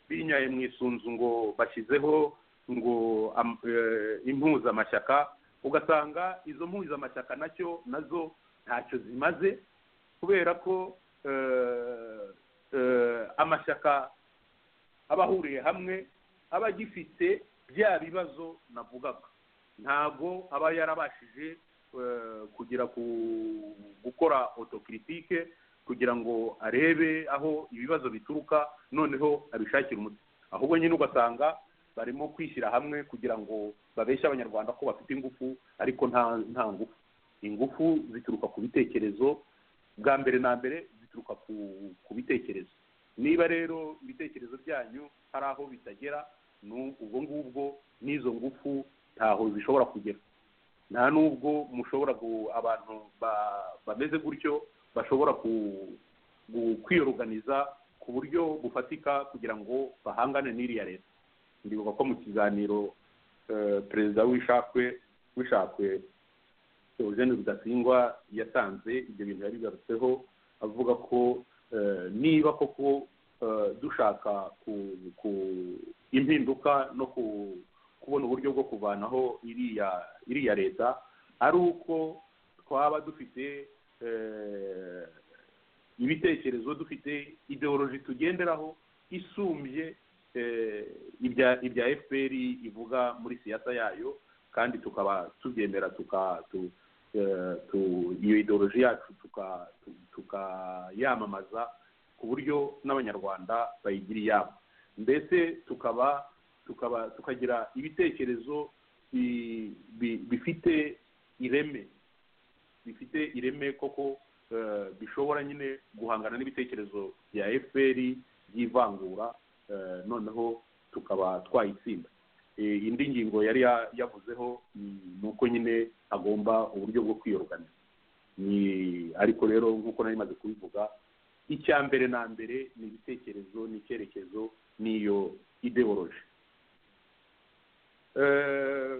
binyaye mu isunzu ngo bashyizeho ngo am- eh, impuzamashyaka ugasanga izo mpuzamashyaka nacyo nazo ntacyo zimaze kubera ko eh, eh, amashyaka aba ahuriye hamwe aba agifite bya bibazo navugaga ntabwo aba yarabashije eh, kugera ku gukora autocritique kugira ngo arebe aho ibibazo bituruka noneho abishakire umuti ahubwo nyine ugasanga barimo kwishyira hamwe kugira ngo babeshye abanyarwanda ko bafite ingufu ariko nta nta ngufu ingufu zituruka ku bitekerezo bwa mbere na mbere zituruka ku, ku bitekerezo niba rero ibitekerezo byanyu hari aho bitagera ni ubwo ngubwo n'izo ngufu ntaho zishobora kugera nta nubwo mushobora gu- abantu ba- bameze gutyo bashobora ku- gu- kwiyoruganiza ku buryo bufatika kugira ngo bahangane n'iriya leta ndibuka ko mu kiganiro eh, perezida w'ishakwe w'ishakwe Eugene Rudasingwa yatanze ibyo bintu yabigarutseho avuga ko eh, niba koko eh, dushaka ku, ku impinduka no ku, kubona uburyo bwo kuvanaho iriya iriya leta ari uko twaba dufite eh, ibitekerezo dufite ideoloji tugenderaho isumbye eh, ibya ibya fpr ivuga muri siyasa yayo kandi tukaba tubyemera tuka tu- eh, tu- iyo ideoloji yacu tuka- tu- tukayamamaza ku buryo n'abanyarwanda bayigira iyabo mbese tukaba tukaba tukagira ibitekerezo bi- bi- bifite ireme bifite ireme koko eh, bishobora nyine guhangana n'ibitekerezo bya fpr by'ivangura eh, noneho tukaba twayitsinda Eh, indi ngingo yari ya- yavuzeho mm, ni uko nyine agomba uburyo bwo kwiyoruganiza ni ariko rero nk'uko nari maze kubivuga icya mbere na mbere ni ibitekerezo n'icyerekezo n'iyo ideoloji Eh,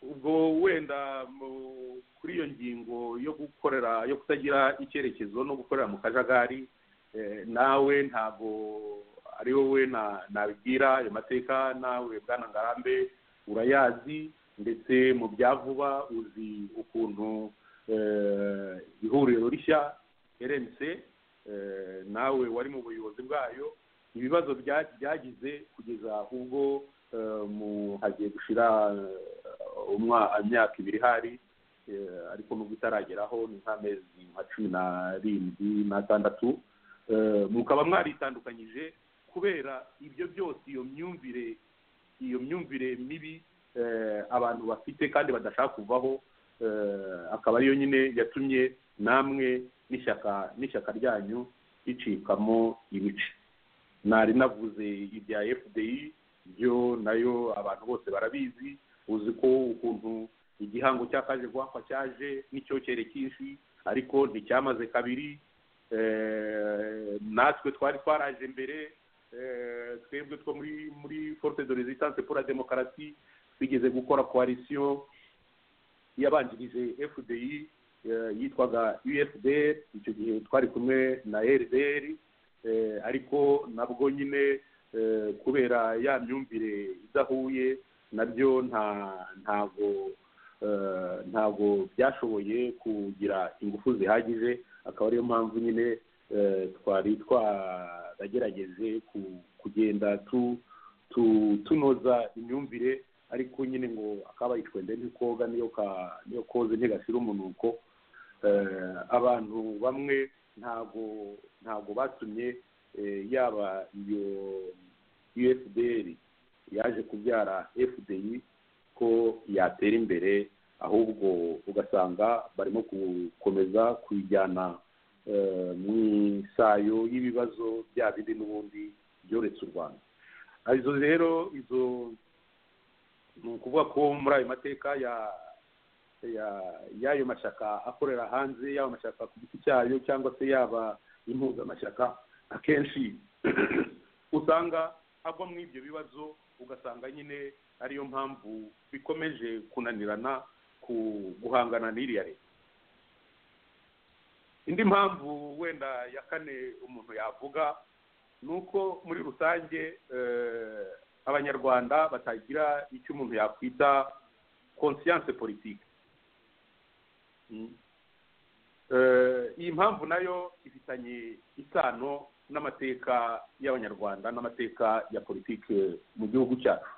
ubwo wenda mu- kuri iyo ngingo yo gukorera yo kutagira icyerekezo no gukorera mu kajagari eh, nawe ntabwo ari wowe na- nabibwira ayo mateka nawe bwana ngarambe urayazi ndetse mu bya vuba uzi ukuntu eh, ihuriro rishya rmc eh, nawe wari mu buyobozi bwayo ibibazo bya- byagize kugeza ubwo eh, mu- hagiye gushyira imyaka ibiri hari eh, ariko nubwo itarageraho ni nk'amezi nka cumi n'arindwi n'atandatu Eh, mukaba mwaritandukanyije kubera ibyo byose iyo myumvire iyo myumvire mibi eh, abantu bafite kandi badashaka kuvaho eh, akaba ariyo nyine yatumye namwe n'ishyaka n'ishyaka ryanyu ricikamo ibice nari navuze ibya fdi byo nayo abantu bose barabizi uzi ko ukuntu igihango cyakaje guhakwa cyaje n'icyokere cyinshi ariko nticyamaze kabiri Eh, natwe twari twaraje mbere eh, twebwe two muri muri forte de resistance pour la demokarasi twigeze gukora koalisiyo yabanjirije fdi eh, yitwaga ufdr icyo gihe twari kumwe na rdr eh, ariko nabwo nyine eh, kubera ya myumvire idahuye nabyo nta ntago eh, ntago byashoboye kugira ingufu zihagije akaba ariyo mpamvu nyine eh, twari twaragerageje ku- kugenda tu tu tunoza imyumvire ariko nyine ngo akabaye icwende ntikoga niyo ka- niyo koze ntigashyira umunuko Eh, abantu bamwe ntago ntago batumye eh, yaba iyo USDR yaje kubyara FDI ko yatera imbere ahubwo ugasanga barimo gukomeza kuyijyana eh, mu isayo y'ibibazo bya bindi n'ubundi byoretse u rwanda Ah, izo rero izo ni ukuvuga ko muri ayo mateka ya ya- y'ayo mashyaka akorera hanze y'ayo mashyaka ku giti cyayo cyangwa se yaba impuzamashyaka akenshi usanga agwa muri ibyo bibazo ugasanga nyine ariyo mpamvu bikomeje kunanirana ku guhangana n'iriya leta indi mpamvu wenda ya kane umuntu yavuga ni uko muri rusange eh, abanyarwanda batagira icyo umuntu yakwita konsiyanse politike Mm. Eh, iyi mpamvu nayo ifitanye isano n'amateka y'abanyarwanda n'amateka ya politike mu gihugu cyacu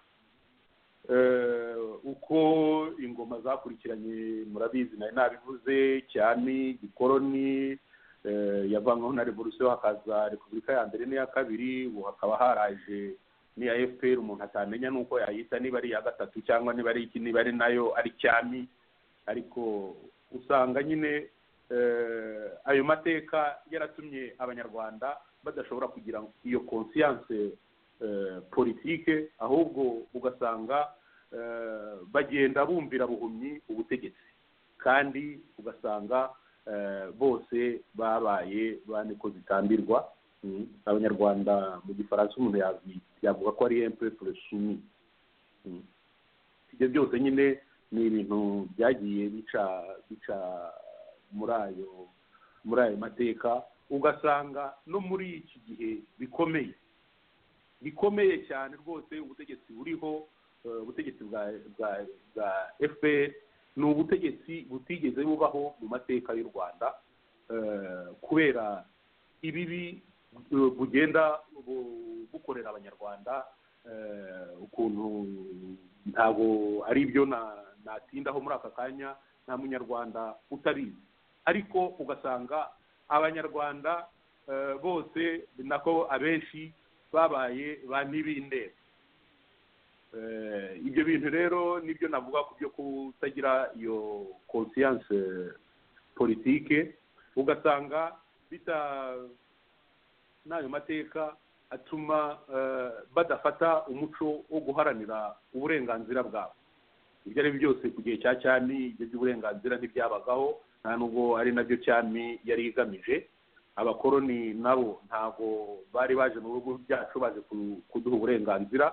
Eh, uko ingoma zakurikiranye murabizi nari nabivuze cyane gikoroni eh, yavanweho na revolusiyo hakaza repubulika ya mbere n'iya kabiri ubu hakaba haraje n'iya fpr umuntu atamenya n'uko yayita niba ari iya gatatu cyangwa niba ari iki niba ari nayo ari cyami ariko usanga nyine eh, ayo mateka yaratumye abanyarwanda badashobora kugira iyo konsiyanse eh, politike ahubwo ugasanga eh, bagenda bumvira buhumyi ubutegetsi kandi ugasanga eh, bose babaye bane ko zitambirwa Mm. abanyarwanda mu gifaransa umuntu yabi- yavuga ko ari empeple sumi ibyo byose nyine ni ibintu byagiye bica bica muri ayo muri ayo mateka ugasanga no muri iki gihe bikomeye bikomeye cyane rwose ubutegetsi buriho eh, ubutegetsi bwa bwa bwa fpr ni ubutegetsi butigeze bubaho mu mateka y'u rwanda eh, kubera ibibi bu- bugenda bu- bukorera abanyarwanda eh, ukuntu ntabwo ari byo na- natindaho muri aka kanya nta munyarwanda utabizi ariko ugasanga abanyarwanda eh, bose ni nako abenshi babaye ba ntibindeba Eh, ibyo bintu rero nibyo navuga ku byo kutagira iyo konsiyanse politike ugasanga bita n'ayo mateka atuma eh, badafata umuco wo guharanira uburenganzira bwabo ibyo ari byo byose ku gihe cya cyami ibyo by'uburenganzira ntibyabagaho nta nubwo ari nabyo cyami yari igamije abakoroni nabo ntabwo bari baje mu bihugu byacu baje ku- kuduha uburenganzira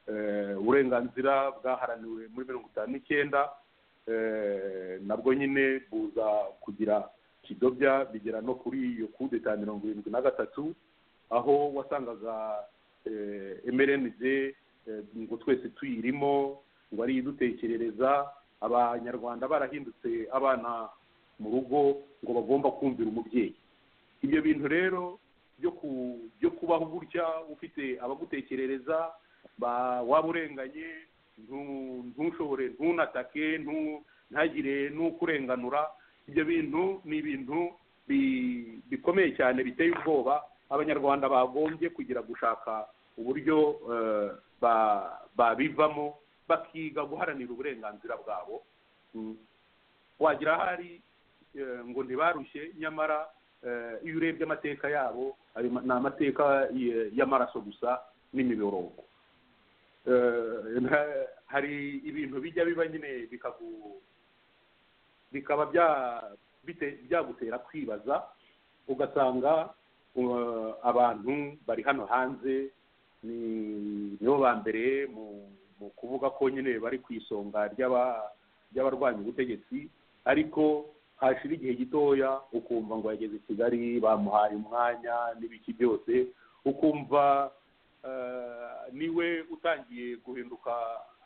Eh, uburenganzira bwaharaniwe muri mirongo itanu n'icyenda eh, nabwo nyine buza kugira kidobya bigera no kuri iyo kudeta mirongo irindwi na gatatu aho wasangaga mrnd ngo twese tuyirimo ngo ari idutekerereza abanyarwanda barahindutse abana mu rugo ngo bagomba kumvira umubyeyi ibyo bintu rero byo ku byo kubaho gutya ufite abagutekerereza ba- waba urenganye ntu- ntushobore ntunatake ntu- ntagire n'ukurenganura ibyo bintu ni ibintu bi- bikomeye cyane biteye ubwoba abanyarwanda bagombye kugira gushaka uburyo eh, ba- babivamo bakiga guharanira uburenganzira bwabo Mm. wagira ahari eh, ngo ntibarushye nyamara eh, iyo urebye amateka yabo ayo ma- ni amateka y- y'amaraso gusa n'imiborogo Eh, nta- hari ibintu bijya biba nyine bikagu bikaba bya bite- byagutera kwibaza ugasanga uh, abantu bari hano hanze ni nibo ba mbere mu mu kuvuga ko nyine bari ku isonga ry'aba- ry'abarwanya ubutegetsi ariko hashira igihe gitoya ukumva ngo yageze i kigali bamuhaye umwanya n'ibiki byose ukumva eh, niwe utangiye guhinduka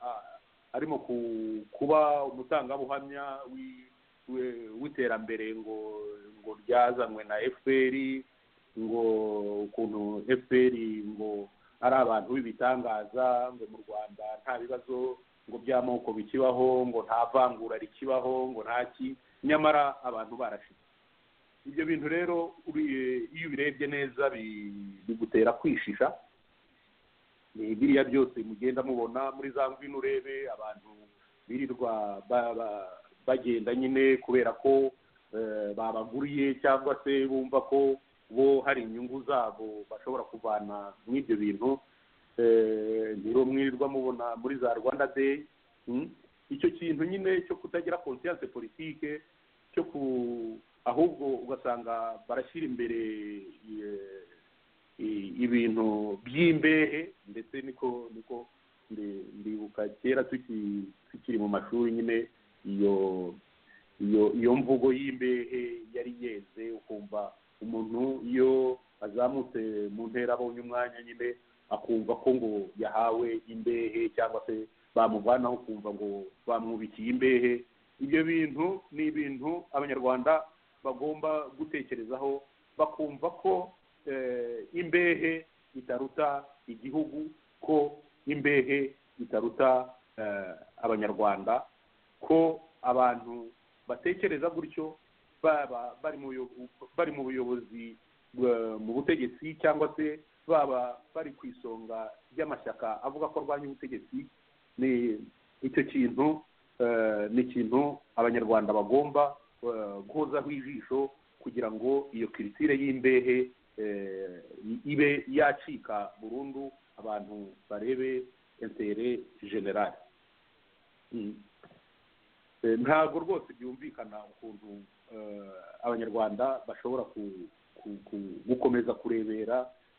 ah, arimo ku- kuba umutangabuhamya wi- we- w'iterambere ngo ngo ryazanywe na fpr ngo ukuntu fpr ngo ari abantu b'ibitangaza ngo mu rwanda nta bibazo ngo by'amoko bikibaho ngo nta vangura rikibaho ngo nta ki nyamara abantu barashize ibyo bintu rero uri- iyo ubirebye neza bi- bigutera kwishisha ni biriya byose mugenda mubona muri za ngwino urebe abantu birirwa ba- ba- bagenda nyine kubera ko eh, babaguriye cyangwa se bumva ko bo hari inyungu zabo bashobora kuvana muri ibyo bintu Eh, ntiro mwirirwa mubona muri za rwanda day Mm. icyo kintu nyine cyo kutagira conscience politike cyo ku ahubwo ugasanga barashyira imbere eh, i- ibintu by'imbehe ndetse niko niko ndi- ndibuka kera tuki- tukiri mu mashuri nyine iyo iyo iyo mvugo y'imbehe yari yeze ukumva umuntu iyo azamutse mu ntera abonye umwanya nyine akumva ko ngo yahawe imbehe cyangwa se bamuvanaho ukumva ngo bamwubikiye imbehe ibyo bintu ni ibintu abanyarwanda bagomba gutekerezaho bakumva ko eh, imbehe itaruta igihugu ko imbehe itaruta eh, abanyarwanda ko abantu batekereza gutyo baba bari mu buyo- bari mu buyobozi eh, mu butegetsi cyangwa se baba bari ku isonga ry'amashyaka avuga ko arwanya ubutegetsi ni icyo kintu eh, ni ikintu abanyarwanda bagomba eh, guhozaho ijisho kugira ngo iyo kiritire y'imbehe eh, i- ibe yacika burundu abantu barebe intere generale Mm. Eh, ntabwo rwose byumvikana ukuntu eh, abanyarwanda bashobora ku- ku- ku- gukomeza kurebera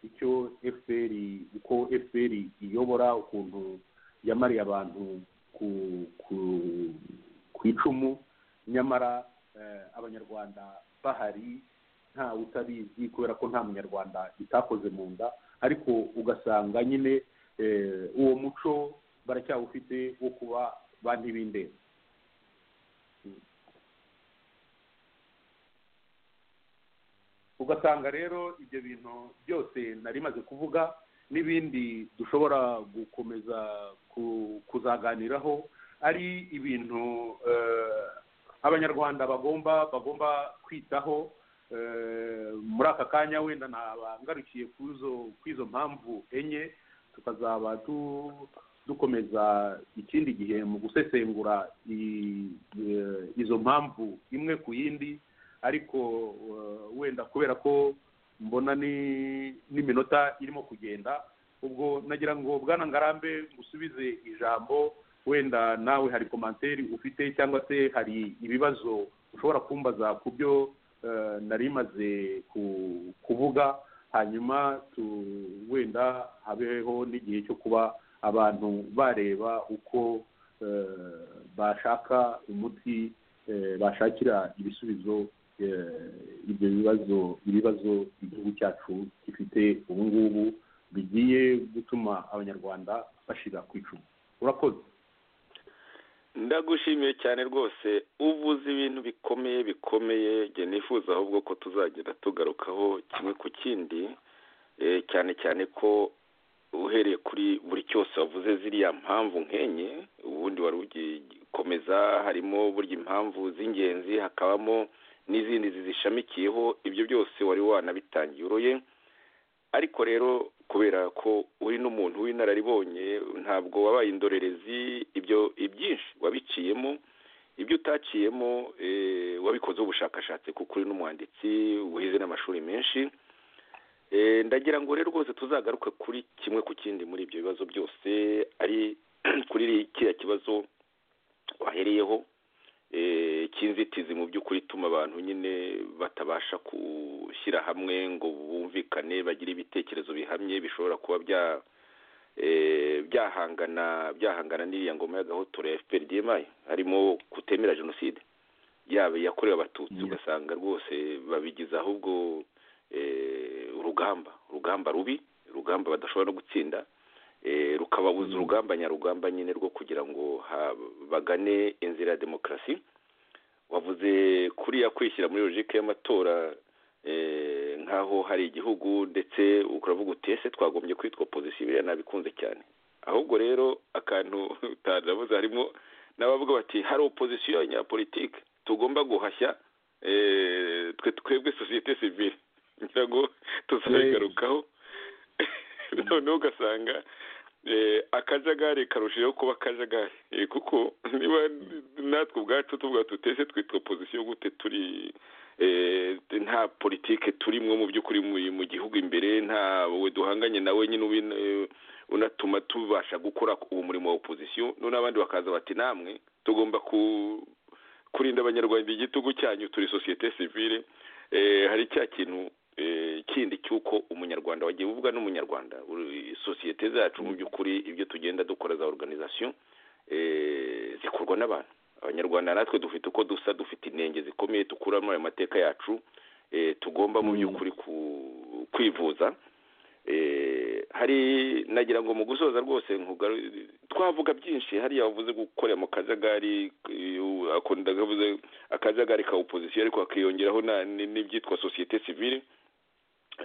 icyo fpr uko fpr iyobora ukuntu yamariye abantu ku ku ku icumu nyamara eh, abanyarwanda bahari nta utabizi kubera ko nta munyarwanda itakoze mu nda ariko ugasanga nyine eh, uwo muco baracyawufite wo kuba ba ntibindeba ugasanga rero ibyo bintu byose nari maze kuvuga n'ibindi dushobora gukomeza ku- kuzaganiraho ari ibintu eh, abanyarwanda bagomba bagomba kwitaho eh, muri aka kanya wenda nabangarukiye kw'izo mpamvu enye tukazaba du- dukomeza ikindi gihe mu gusesengura i- eh, izo mpamvu imwe ku yindi ariko eh, wenda kubera ko mbona ni- n'iminota irimo kugenda ubwo nagira ngo bwana ngarambe ngusubize ijambo wenda nawe hari komanteri ufite cyangwa se hari ibibazo ushobora kumbaza ku byo eh, nari maze ku- kuvuga hanyuma tu- wenda habeho n'igihe cyo kuba abantu bareba uko eh, bashaka umuti eh, bashakira ibisubizo eh, ibyo bibazo ibibazo igihugu cyacu gifite ubu ngubu bigiye gutuma abanyarwanda bashira ku icumu urakoze ndagushimiye cyane rwose uvuze ibintu bikomeye bikomeye njye nifuza ahubwo ko tuzagenda tugarukaho kimwe ku kindi eh, cyane cyane ko uhereye kuri buri cyose wavuze ziriya mpamvu nk'enye ubundi wari ugikomeza harimo burya impamvu z'ingenzi hakabamo n'izindi zizishamikiyeho ibyo byose wari wanabitangiye uroye ariko rero kubera ko uri n'umuntu w'inararibonye ntabwo wabaye indorerezi ibyo ibyinshi wabiciyemo ibyo utaciyemo eh, wabikozeho ubushakashatsi kuko uri n'umwanditsi wize n'amashuri menshi Eh, ndagira ngo rero rwose tuzagaruke kuri kimwe ku kindi muri ibyo bibazo byose ari kuri kiriya kibazo wahereyeho eh, cy'inzitizi mu by'ukuri ituma abantu nyine batabasha gushyira hamwe ngo bumvikane bagire ibitekerezo bihamye bishobora kuba bya eh, byahangana byahangana n'iriya ngoma y'agahotora ya fpr dmi harimo kutemera jenoside yaba yakorewe abatutsi Yes. ugasanga rwose babigize ahubwo eh, urugamba urugamba rubi urugamba badashobora no gutsinda eh, rukababuza urugamba nyarugamba nyine rwo kugira ngo ha- bagane inzira ya demokarasi wavuze kuriya kwishyira muri logike y'amatora eh, nk'aho hari igihugu ndetse uravuga uti ese twagombye kwitwa opozisiyo biriya nabikunze cyane ahubwo rero akantu utanavuze harimo n'abavuga bati hari opozisiyo y'abanyapolitike tugomba guhashya eh, twe twebwe sosiyete sivile ngira ngo tuzabigarukaho noneho ugasanga eh, akajagari karushijeho kuba akajagari Eh, kuko niba natwe ubwacu tuvuga tutese twitwa opozisiyo gute turi eh, nta politike turimo mu by'ukuri mu- mu gihugu imbere ntawe duhanganye nawe nyine ubi- eh, unatuma tubasha gukora uwo murimo wa opozisiyo none abandi bakaza bati namwe tugomba ku kurinda abanyarwanda igitugu cyanyu turi sosiyete sivile eh, hari cya kintu eh, kindi cy'uko umunyarwanda wagiye uvuga n'umunyarwanda uri- sosiyete zacu mu by'ukuri ibyo tugenda dukora za organization eh, zikorwa n'abantu abanyarwanda natwe dufite uko dusa dufite inenge zikomeye dukuramo ayo mateka yacu eh, tugomba mu Mm. by'ukuri ku- kwivuza Eh, hari nagira ngo mu gusoza rwose nkugaru- twavuga byinshi hariya wavuze gukorera mu kajagari eh, akunda akavuze akajagari ka opozisiyo ariko hakiyongeraho na- ni- n'ibyitwa sosiyete sivile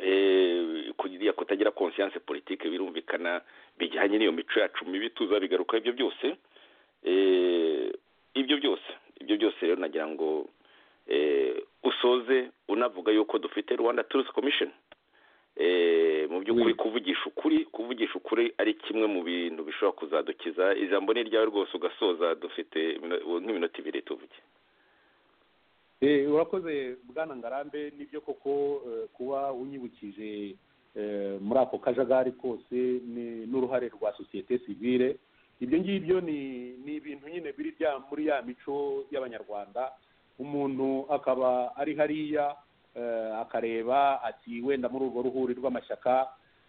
eh, kugira kutagira conscience politique birumvikana bijyanye n'iyo mico yacu mibi tuzabigaruka ibyo byose eh, ibyo byose ibyo byose rero nagira ngo eh, usoze unavuga yuko dufite rwanda truth commission eh, mu by'ukuri kuvugisha ukuri kuvugisha ukuri ari kimwe mu bintu bishobora kuzadukiza ijambo ni ryawe rwose ugasoza dufite imino- nk'iminota ibiri tuvuge Eh, urakoze bwana ngarambe nibyo koko eh, kuba unyibukije eh, muri ako kajagari kose ni- n'uruhare rwa sosiyete sivile ibyo ngibyo ni ni ibintu nyine biri bya- muri ya mico y'abanyarwanda umuntu akaba ari hariya eh, akareba ati wenda muri urwo ruhuri rw'amashyaka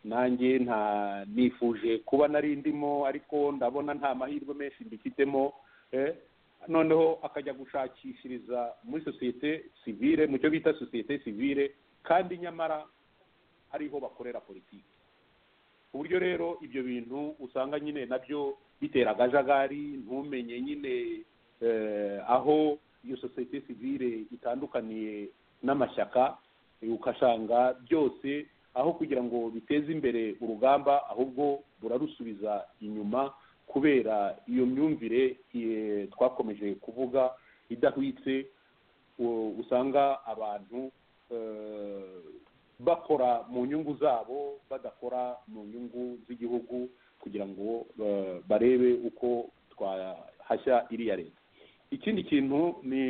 nanjye nta nifuje kuba nari ndimo ariko ndabona nta mahirwe menshi mbifitemo eh, noneho akajya gushakishiriza muri sosiyete sivile mu cyo bita sosiyete sivile kandi nyamara ariho bakorera politiki ku buryo rero ibyo bintu usanga nyine nabyo bitera akajagari ntumenye nyine eh, aho iyo sosiyete sivile itandukaniye n'amashyaka eh, ugasanga byose aho kugira ngo biteze imbere urugamba ahubwo burarusubiza inyuma kubera iyo myumvire eh, twakomeje kuvuga idahwitse u- usanga abantu eh, bakora mu nyungu zabo badakora mu nyungu z'igihugu kugira ngo eh, barebe uko twahashya iriya leta ikindi kintu ni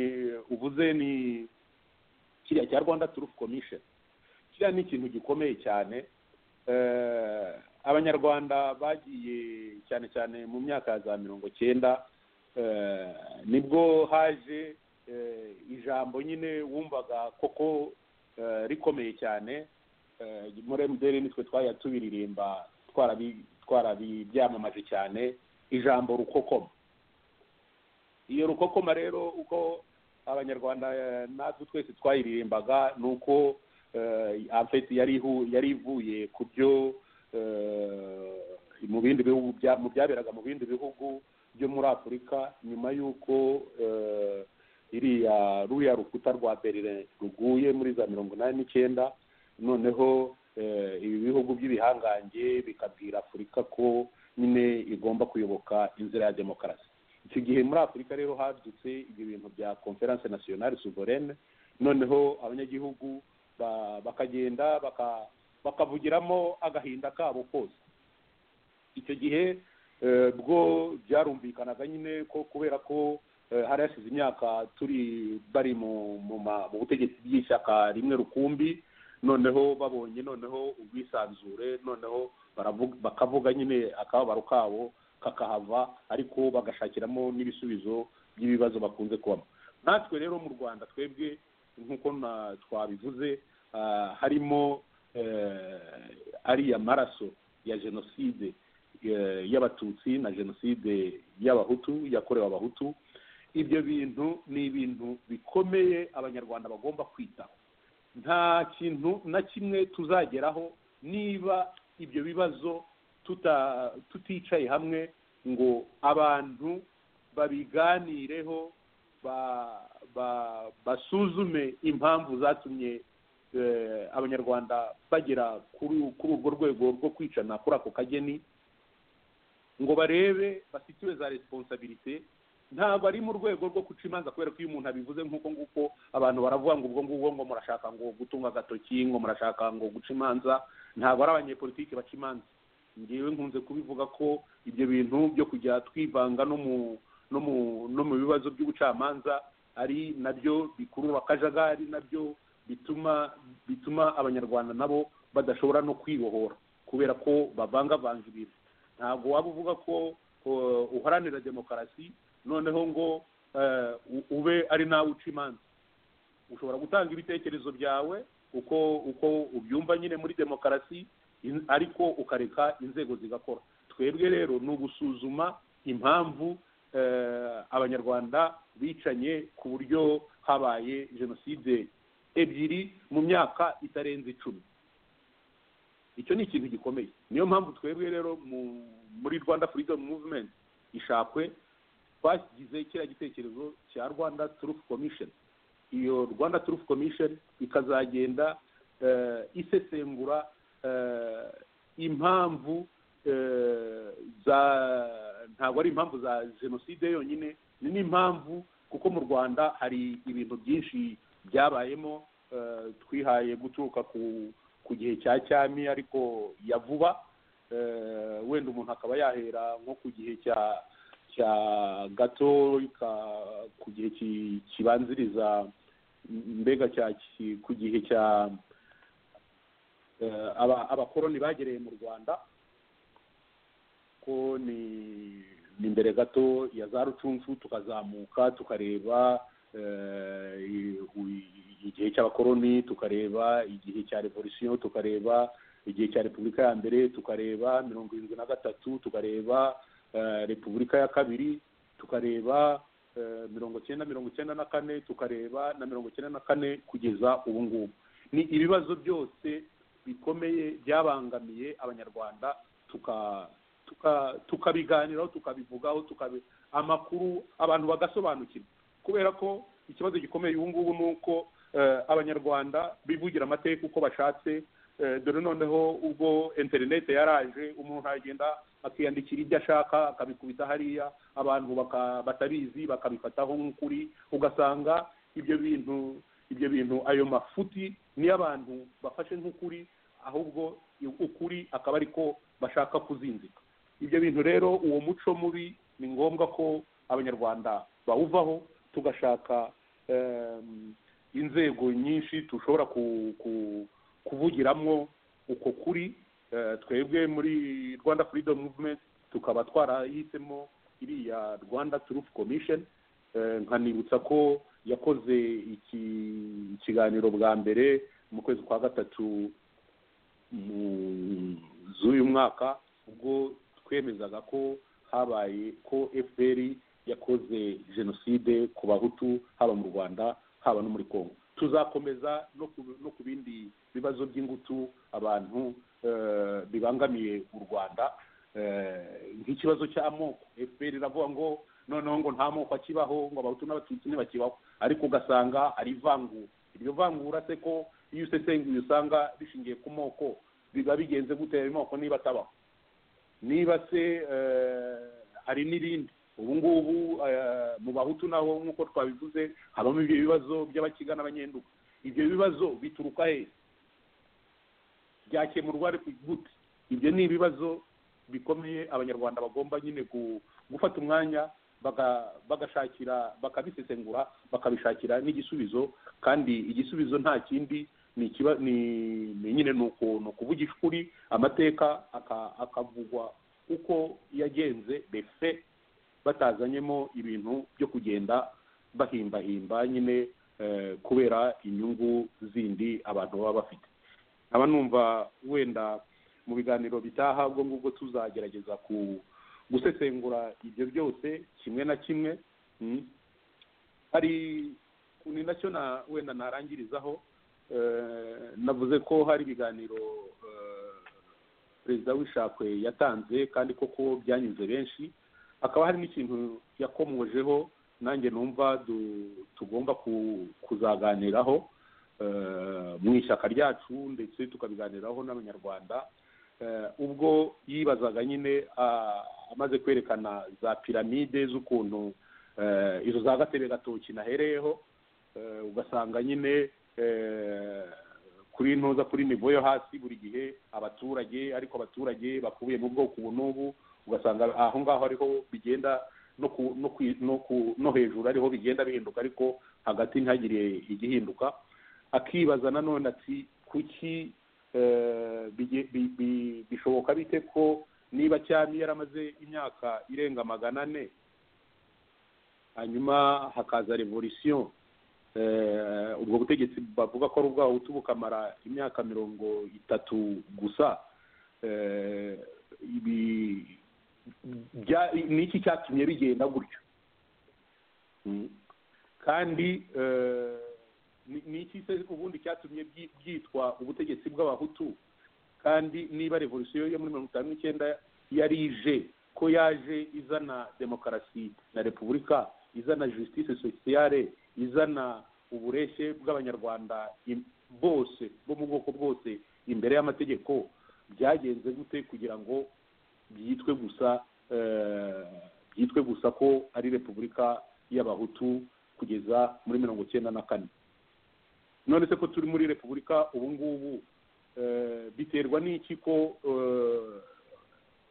uvuze ni kiriya cya rwanda turufu komisheni kiriya ni ikintu gikomeye cyane Eh, abanyarwanda bagiye cyane cyane mu myaka ya za mirongo cyenda eh, nibwo haje eh, ijambo nyine wumvaga koko eh, rikomeye cyane Eh, muri emutiyeni nitwe twajya tubiririmba twarabi- twarabibyamamaje cyane ijambo rukokoma iyo rukokoma rero uko abanyarwanda eh, natwe twese twayiririmbaga ni uko eh, afeti yari ihu- yari ivuye ku byo eh, mu bindi bihugu bya- mu byaberaga mu bindi bihugu byo muri afurika nyuma y'uko eh, iriya ruriya rukuta rwa berlin ruguye muri za mirongo inani n'icyenda noneho eh, ibi bihugu by'ibihangange bikabwira afurika ko nyine igomba kuyoboka inzira ya demokarasi icyo gihe muri afurika rero hadutse ibyo bintu bya conference nationale souveraine noneho abanyagihugu ba- bakagenda baka- bakavugiramo agahinda kabo kose icyo gihe eh, bwo byarumvikanaga nyine ko kubera ko eh, hari hashize imyaka turi bari mu mu ma- mu butegetsi bw'ishyaka rimwe rukumbi noneho babonye noneho ubwisanzure noneho baravuga- bakavuga nyine akababaro kabo kakahava ariko bagashakiramo n'ibisubizo by'ibibazo bakunze kubamo natwe rero mu rwanda twebwe nk'uko na- twabivuze ah, harimo eh, ariya maraso ya jenoside eh, y'abatutsi na jenoside y'abahutu yakorewe abahutu ibyo bintu ni ibintu bikomeye abanyarwanda bagomba kwitaho nta kintu na kimwe tuzageraho niba ibyo bibazo tuta tuticaye hamwe ngo abantu babiganireho ba- ba- basuzume impamvu zatumye eh, abanyarwanda bagera kuri kuri urwo rwego rwo kwicana kuri ako kageni ngo barebe basitiwe za resiponsabirite ntabwo ari mu rwego rwo guca imanza kubera ko iyo umuntu abivuze nk'uko nguko abantu baravuga ngo ubwo ngubwo ngo murashaka ngo gutunga agatoki ngo murashaka ngo guca imanza ntabwo ari abanyepolitiki baca imanza ngewe nkunze kubivuga ko ibyo bintu byo kujya twivanga no mu no mu no mu bibazo by'ubucamanza ari nabyo bikurura akajagari nabyo bituma bituma abanyarwanda nabo badashobora no kwibohora kubera ko bavangavanga ibintu ntabwo waba uvuga ko uh, uharanira demokarasi noneho ngo eh, u- ube ari nawe uca imanza ushobora gutanga ibitekerezo byawe uko uko ubyumva nyine muri demokarasi in- ariko ukareka inzego zigakora twebwe rero ni ugusuzuma impamvu eh, abanyarwanda bicanye ku buryo habaye jenoside ebyiri mu myaka itarenze icumi icyo ni ikintu gikomeye niyo mpamvu twebwe rero mu- muri rwanda freedom movement ishakwe twashyize kiriya gitekerezo cya rwanda truth commission iyo rwanda truth commission ikazagenda eh, isesengura eh, impamvu eh, za ntabwo ari impamvu za jenoside yonyine ni n'impamvu kuko mu rwanda hari ibintu byinshi byabayemo eh, twihaye guturuka ku ku gihe cya cyami ariko ya vuba eh, wenda umuntu akaba yahera nko ku gihe cya cya gato ka- ku gihe ki- kibanziriza mbega cya ki- ku gihe cya eh, aba- abakoroni bagereye mu rwanda ko ni ni mbere gato ya za rucunshu tukazamuka tukareba eh, i- u- igihe cy'abakoroni tukareba igihe cya revolisiyo tukareba igihe cya repubulika ya mbere tukareba mirongo irindwi na gatatu tukareba eh, repubulika ya kabiri tukareba eh, mirongo icyenda mirongo icyenda na kane tukareba na mirongo icyenda na kane kugeza ubu ngubu ni ibibazo byose bikomeye byabangamiye abanyarwanda tuka tuka- tukabiganiraho tukabivugaho tukabi amakuru abantu bagasobanukirwa kubera ko ikibazo gikomeye ubu ngubu ni uko eh, abanyarwanda bivugira amateka uko bashatse eh, dore noneho ubwo interineti yaraje umuntu agenda akiyandikira ibyo ashaka akabikubita hariya abantu baka- batabizi bakabifataho nk'ukuri ugasanga ibyo bintu ibyo bintu ayo mafuti niyo abantu bafashe nk'ukuri ahubwo ukuri akaba ariko bashaka kuzinzika ibyo bintu rero uwo muco mubi ni ngombwa ko abanyarwanda bawuvaho tugashaka em, inzego nyinshi dushobora ku- ku- kuvugiramo uko kuri eh, twebwe muri rwanda freedom movement tukaba twarahisemo iriya rwanda truth commission Eh, nkanibutsa ko yakoze iki- ikiganiro bwa mbere mu kwezi kwa gatatu mu- z'uyu mwaka ubwo twemezaga ko habaye ko fpr yakoze jenoside ku bahutu haba mu rwanda haba no muri congo tuzakomeza no ku, no ku bindi bibazo by'ingutu abantu eh, bibangamiye u rwanda eh, nk'ikibazo cy'amoko fpr iravuga ngo noneho ngo nta moko akibaho ngo abahutu n'abatutsi ntibakibaho ariko ugasanga ari ivangura iryo vangura se ko iyo usesenguye usanga rishingiye ku moko biba bigenze gute ayo moko niba atabaho niba se eh, hari n'irindi ubu ngubu eh, mu bahutu naho nk'uko twabivuze habamo ibyo bibazo by'abakiga n'abanyenduka ibyo bibazo bituruka he byakemurwa ariko gute ibyo ni ibibazo bikomeye abanyarwanda bagomba nyine gu- gufata umwanya baga- bagashakira bakabisesengura bakabishakira n'igisubizo kandi igisubizo nta kindi ni ikiba ni ni nyine ni uku- ni ukuvugisha ukuri amateka aka- akavugwa uko yagenze befe batazanyemo ibintu byo kugenda bahimbahimba nyine eh, kubera inyungu zindi abantu baba bafite nkaba numva wenda mu biganiro bitaha ubwo ngubwo tuzagerageza ku gusesengura ibyo byose kimwe na kimwe mm. hari ni nacyo na wenda narangirizaho eh, navuze ko hari ibiganiro eh, perezida w'ishakwe yatanze kandi koko byanyuze benshi hakaba hari n'ikintu yakomojeho nanjye numva du- tugomba ku- kuzaganiraho eh, mu ishyaka ryacu ndetse tukabiganiraho n'abanyarwanda eh, ubwo yibazaga nyine ah, amaze kwerekana za piramide z'ukuntu eh, izo za gatebe gatoki nahereyeho eh, ugasanga nyine eh, kuri ntuza kuri nivo yo hasi buri gihe abaturage ariko abaturage bakubiye mu bwoko ubu n'ubu ugasanga aho ngaho ariho bigenda no ku no ku no ku no hejuru ariho bigenda bihinduka ariko hagati ntihagire igihinduka akibaza nanone ati kuki eh, bige- bi- bi- bishoboka bite ko niba cyami yaramaze imyaka irenga magana ane hanyuma hakaza revolisiyo eh, ubwo butegetsi bavuga ko ari ubwabo buti bukamara imyaka mirongo itatu gusa eh, ibi bya- ni iki cyatumye bigenda gutyo Mm. kandi eh, ni ni iki se ubundi cyatumye byi- byitwa ubutegetsi bw'abahutu kandi niba revolisiyo yo muri mirongo itanu n'icyenda yari ije ko yaje izana demokarasi na repubulika izana justice sociale izana ubureshye bw'abanyarwanda im- bose bo mu bwoko bwose imbere y'amategeko byagenze gute kugira ngo byitwe gusa eh, byitwe gusa ko ari repubulika y'abahutu kugeza muri mirongo icyenda na kane none se ko turi muri repubulika ubu ngubu eh, biterwa n'iki ko eh,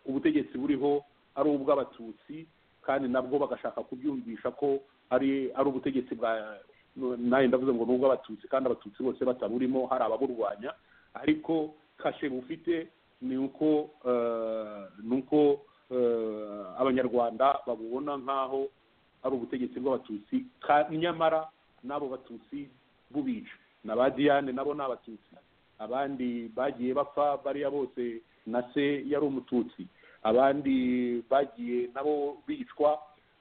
ubutegetsi buriho ari ubw'abatutsi kandi nabwo bagashaka kubyumvisha ko ari ari ubutegetsi bwa nawe ndavuze ngo ni ubw'abatutsi kandi abatutsi bose bataburimo hari ababurwanya ariko kashe bufite ni uko eh, ni uko eh, abanyarwanda babubona nk'aho ari ubutegetsi bw'abatutsi ka- nyamara n'abo batutsi bubica na ba diyane nabo ni abatutsi abandi bagiye bapfa bariya bose na se yari umututsi abandi bagiye nabo bicwa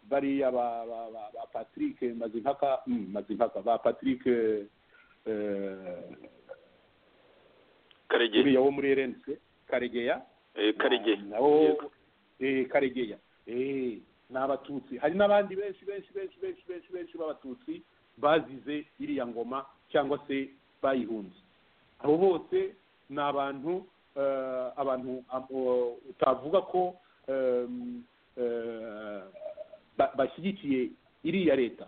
bariya ba, ba, ba, ba patrick mazimpaka mm, mazimpaka ba patrick eh, eh, karegeye uriya wo muri rnc karegeya Eh, karegeye Na- nawo Yego. eh, karegeya eh, ni abatutsi hari n'abandi benshi benshi benshi benshi benshi benshi b'abatutsi bazize iriya ngoma cyangwa se bayihunze abo bose ni abantu eh, abantu abo utavuga ko eh, eh, ba- bashyigikiye iriya leta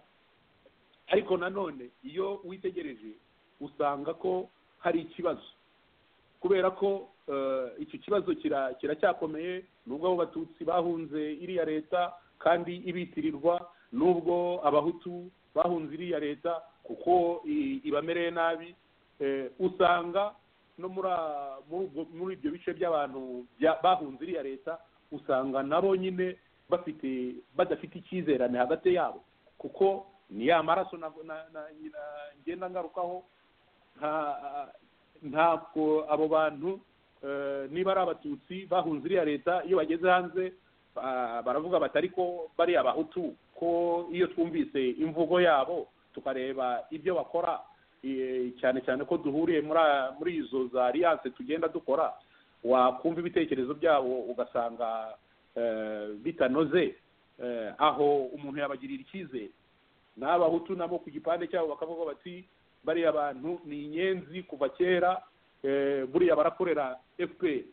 ariko nanone iyo witegereje usanga ko hari ikibazo kubera ko eh, icyo kibazo kira- kiracyakomeye nubwo abo batutsi bahunze iriya leta kandi ibitirirwa nubwo abahutu bahunze iriya leta kuko i- ibamereye nabi eh, usanga no muri a- muri ubwo- muri ibyo bice by'abantu bya- bahunze iriya leta usanga nabo nyine bafite badafite icyizerane hagati yabo kuko ni ya maraso na- na- na- na- ngenda ngarukaho nta ntabwo abo bantu eh, niba ari abatutsi bahunze iriya leta iyo bageze hanze ba- baravuga bati ariko bari abahutu ko iyo twumvise imvugo yabo tukareba ibyo bakora eh, cyane cyane ko duhuriye muri a- muri izo za alliance tugenda dukora wakumva ibitekerezo byabo ugasanga eh, bitanoze eh, aho umuntu yabagirira icyizere n'abahutu nabo ku gipande cyabo bakavuga bati bariya bantu ni inyenzi kuva kera eh, buriya barakorera fpr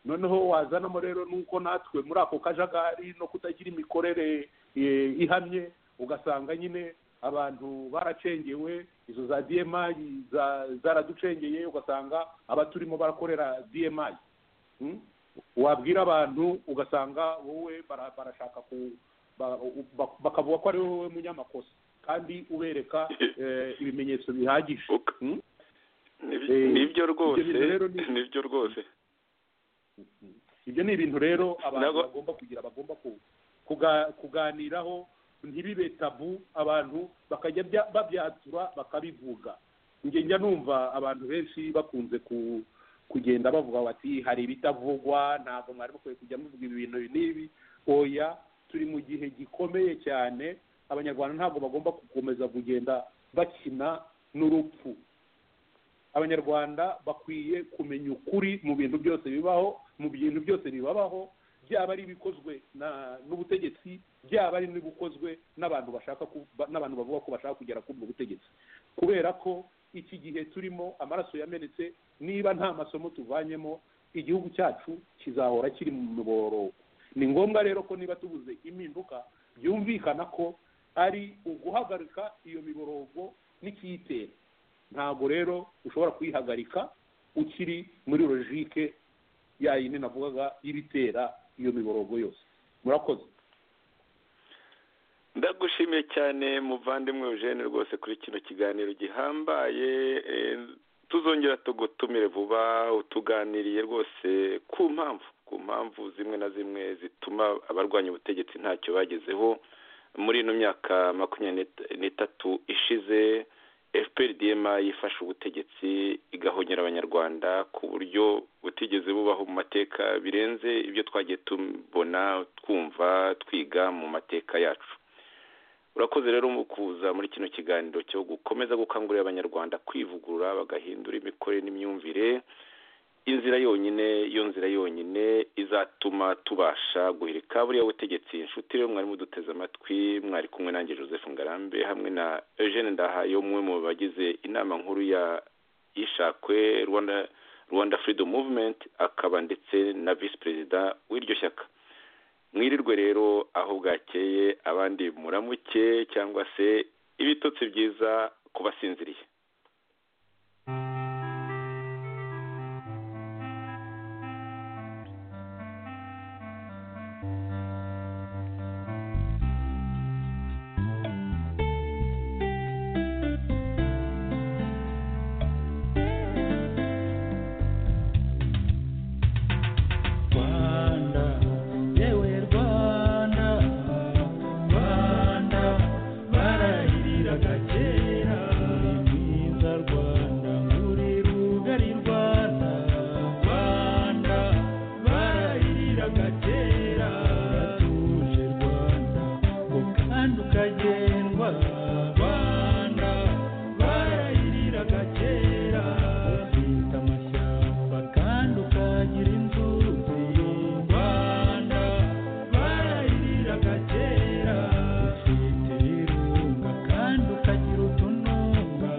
noneho wazanamo rero nuko natwe muri ako kajagari no kutagira imikorere eh, ihamye ugasanga nyine abantu baracengewe izo za dmi za- zaraducengeye ugasanga abaturimo barakorera dmi Mm? wabwira abantu ugasanga wowe bara- barashaka ku ba- ba- bakavuga ko ari wowe munyamakosa kandi ubereka eh, ibimenyetso bihagije Uka- Mm? Nib- Eh, nibyo rwose ibyo bintu rero ni- nibyo rwose ibyo ni ibintu rero abantu Nabo- bagomba kugira bagomba ku- kuga- kuganiraho ntibibe tabu abantu bakajya bya- babyatura bakabivuga njye njya numva abantu benshi bakunze ku kugenda bavuga bati hari ibitavugwa ntabwo mwari mukwiye kujya muvuga ibi bintu ibi n'ibi oya turi mu gihe gikomeye cyane abanyarwanda ntabwo bagomba gukomeza kugenda bakina n'urupfu abanyarwanda bakwiye kumenya ukuri mu bintu byose bibaho mu bintu byose bibabaho byaba ari ibikozwe na- n'ubutegetsi byaba ari n'ibikozwe n'abantu bashaka ku- ba- n'abantu bavuga ko bashaka kugera kuri ubwo butegetsi kubera ko iki gihe turimo amaraso yamenetse niba nta masomo tuvanyemo igihugu cyacu kizahora kiri mu miborogo ni ngombwa rero ko niba tubuze impinduka byumvikana ko ari uguhagarika iyo miborogo n'ikiyitera ntabwo rero ushobora kuyihagarika ukiri muri logike ya yindi navugaga y'ibitera iyo miborogo yose murakoze ndagushimiye cyane muvandimwe eugene rwose kuri kino kiganiro gihambaye eh, tuzongera tugutumire vuba utuganiriye rwose ku mpamvu ku mpamvu zimwe na zimwe zituma abarwanya ubutegetsi ntacyo bagezeho muri ino myaka makumyabiri n'itatu ishize fprdm yifashe ubutegetsi igahonyera abanyarwanda ku buryo butigeze bubaho mu mateka birenze ibyo twagiye tubona twumva twiga mu mateka yacu urakoze rero mu kuza muri kino kiganiro cyo gukomeza gukangurira abanyarwanda kwivugurura bagahindura imikorere n'imyumvire inzira yonyine iyo nzira yonyine izatuma tubasha guhirika buriya butegetsi inshuti rero mwari muduteze amatwi mwari kumwe nanjye joseph ngarambe hamwe na eugene ndahayo umwe mu bagize inama nkuru ya yishakwe rwanda rwanda freedom movement akaba ndetse na visi perezida w'iryo shyaka mwirirwe rero aho bwakeye abandi muramuke cyangwa se ibitotsi byiza kubasinziriye Rwanda yewe Rwanda Rwanda barahiriraga kera mwiza Rwanda muri rugari Rwanda Rwanda barahiriraga kera tuje Rwanda ngo kandi ukagendwa Rwanda barahiriraga kera ufite amashyamba kandi ukagira inzu nziza Rwanda barahiriraga kera ufite ibirunga kandi ukagira utununga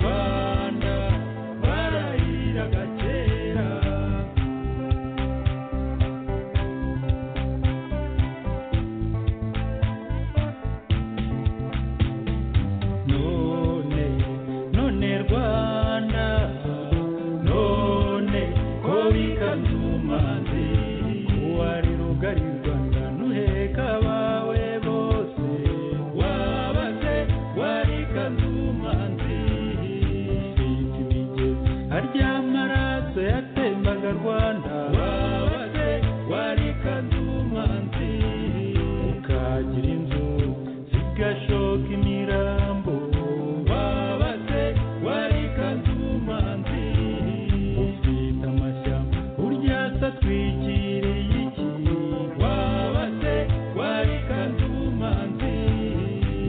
Rwanda barahiriraga kera none none rwanda none ko bikanze umanzi wari rugari rwanda nuheka abawe bose wabaze wari kanze umanzi ufite imigezi harya amaraso yatembaga rwanda wabaze wari kanze umanzi ukagira inzu zigashoka imirambo wabaze wari kazumanzi ufite amashyamba burya se atwikiriye iki wabaze wari kazumanzi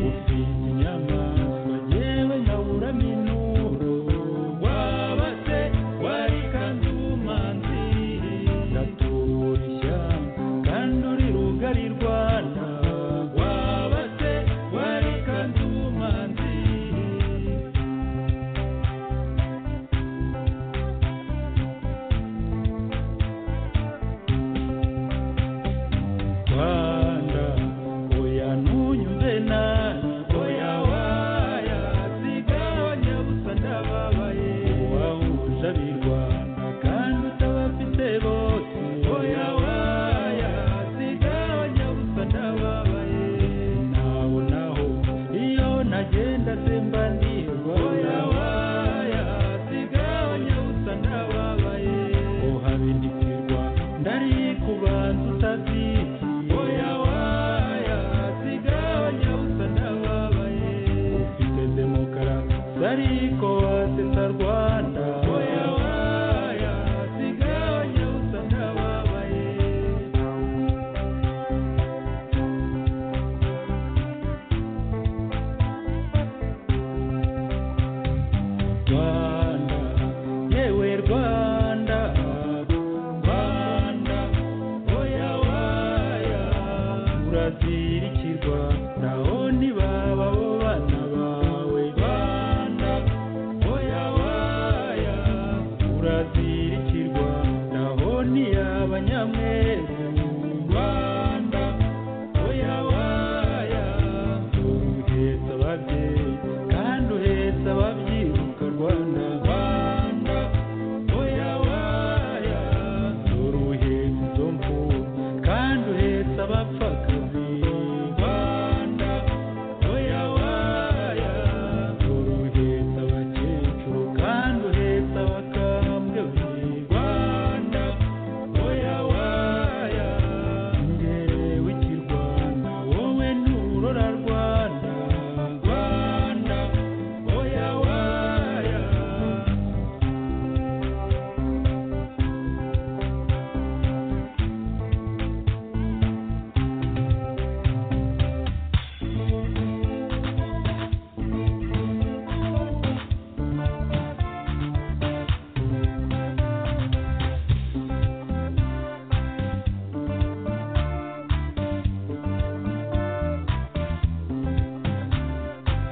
ufite inyamaswa yewe nkaburamo inuro wabaze wari kazumanzi ndatura ishyamba kandi uri rugari rwanda wabaze wari kazumanzi rwanda oya ntunyumve nabi oya waya zigabanya gusa ndababaye wahuje ab'i rwanda kandi utabafite bose oya waya zigabanya gusa ndababaye nabo naho iyo nagenda semba ndirwa oya waya zigabanya gusa ndababaye uhabindikirwa ndari kubanza utabyibye oya waya zigabanya gusa ndababaye ufite demokarasi ariko wasesa rwanda oya waya zigabanya gusa ndababaye Rwanda, yewe Rwanda, Rwanda, oya waya, urazirikirwa, naho ntibaba bo bana bawe. Rwanda, oya waya, urazirikirwa, naho abapfakazi rwanda oya waya dore uhetse abakecuru kandi uhetse abakambwe rwanda oya waya imbere w'ikirwanda wowe nturora rwanda rwanda oya waya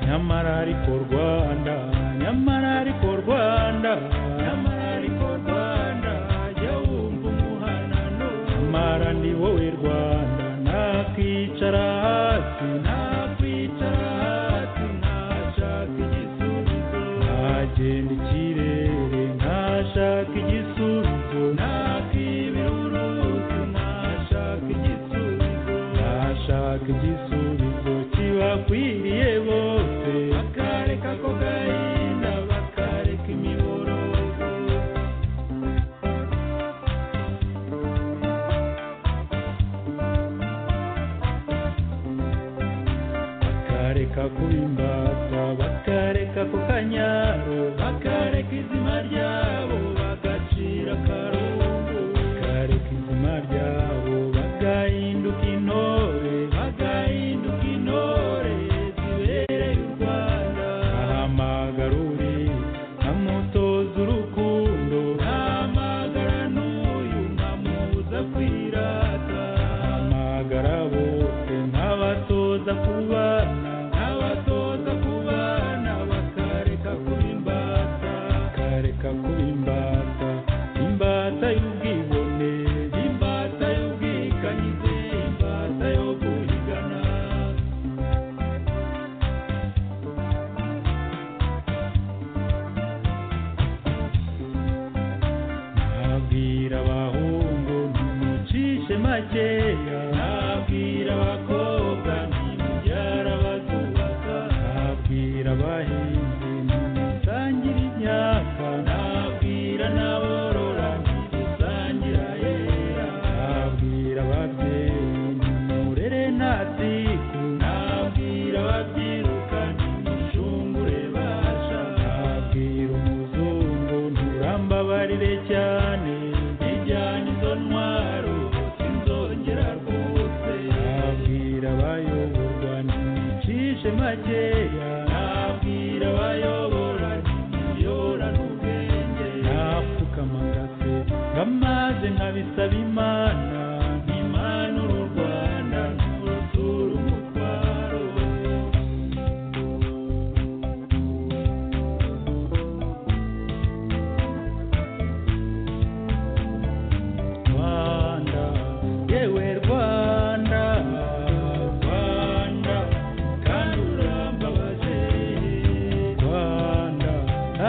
nyamara ariko rwanda nyamara ariko rwanda nyamara ariko rwanda jya wumva umuhanano nyamara ni wowe rwanda nakwicara hasi nakwicara hasi ntashaka igisubizo nagenda ikirere ntashaka igisubizo nakwibira uruzi ntashaka igisubizo ntashaka igisubizo kibakwiriye bose bakareka ko gahinda bakareka imiborogo bakareka kuba imbata bakareka ku kanyaro bakareka izina ryabo bagacira akarungu bakareka izina ryabo bagahinduka intore bagahinduka intore zibereye u rwanda ahamagarure nkamutoza urukundo ntamagara n'uyu nkamubuza kwirata ntamagara bose nkabatoza kubana nkabatoza kubana bakareka kuba imbata bakareka kuba imbata imbata y'ubwibone imbata y'ubwikanyize imbata yo guhigana nabwira abahungu ntimucishe makeya nabwira abakobwa ntimubyara abazubaka nabwira abahinzi ntimusangire imyaka nabwira n'aborora ntimusangira hera nabwira ababyeyi nimurere nta tsiku nabwira ababyiruka ntimushungure basha nabwira umuzungu nturambabarire cyane ijyana izo ntwaro sinzongera rwose nabwira abayoborwa ntimucishe makeya nabwira abayobora ntimuyoborane ubwenge napfukama ngase ngamaze nkabisaba imana ntimanura u rwanda ntimurutura umutwaro Rwanda, yewe Rwanda, Rwanda, kandi urambabaje. Rwanda,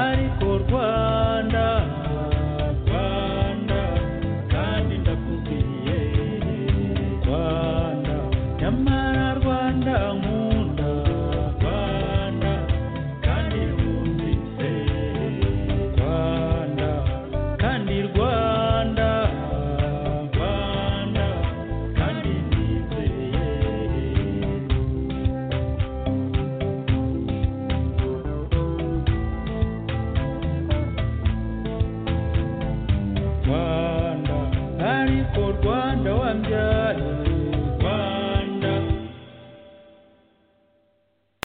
ariko Rwanda, Rwanda, kandi ndakubwiye. Rwanda, nyamara Rwanda nkunda. Rwanda, kandi wumvise. Rwanda, kandi Rwanda, Rwanda, kandi nizeye. Rwanda, ariko Rwanda wa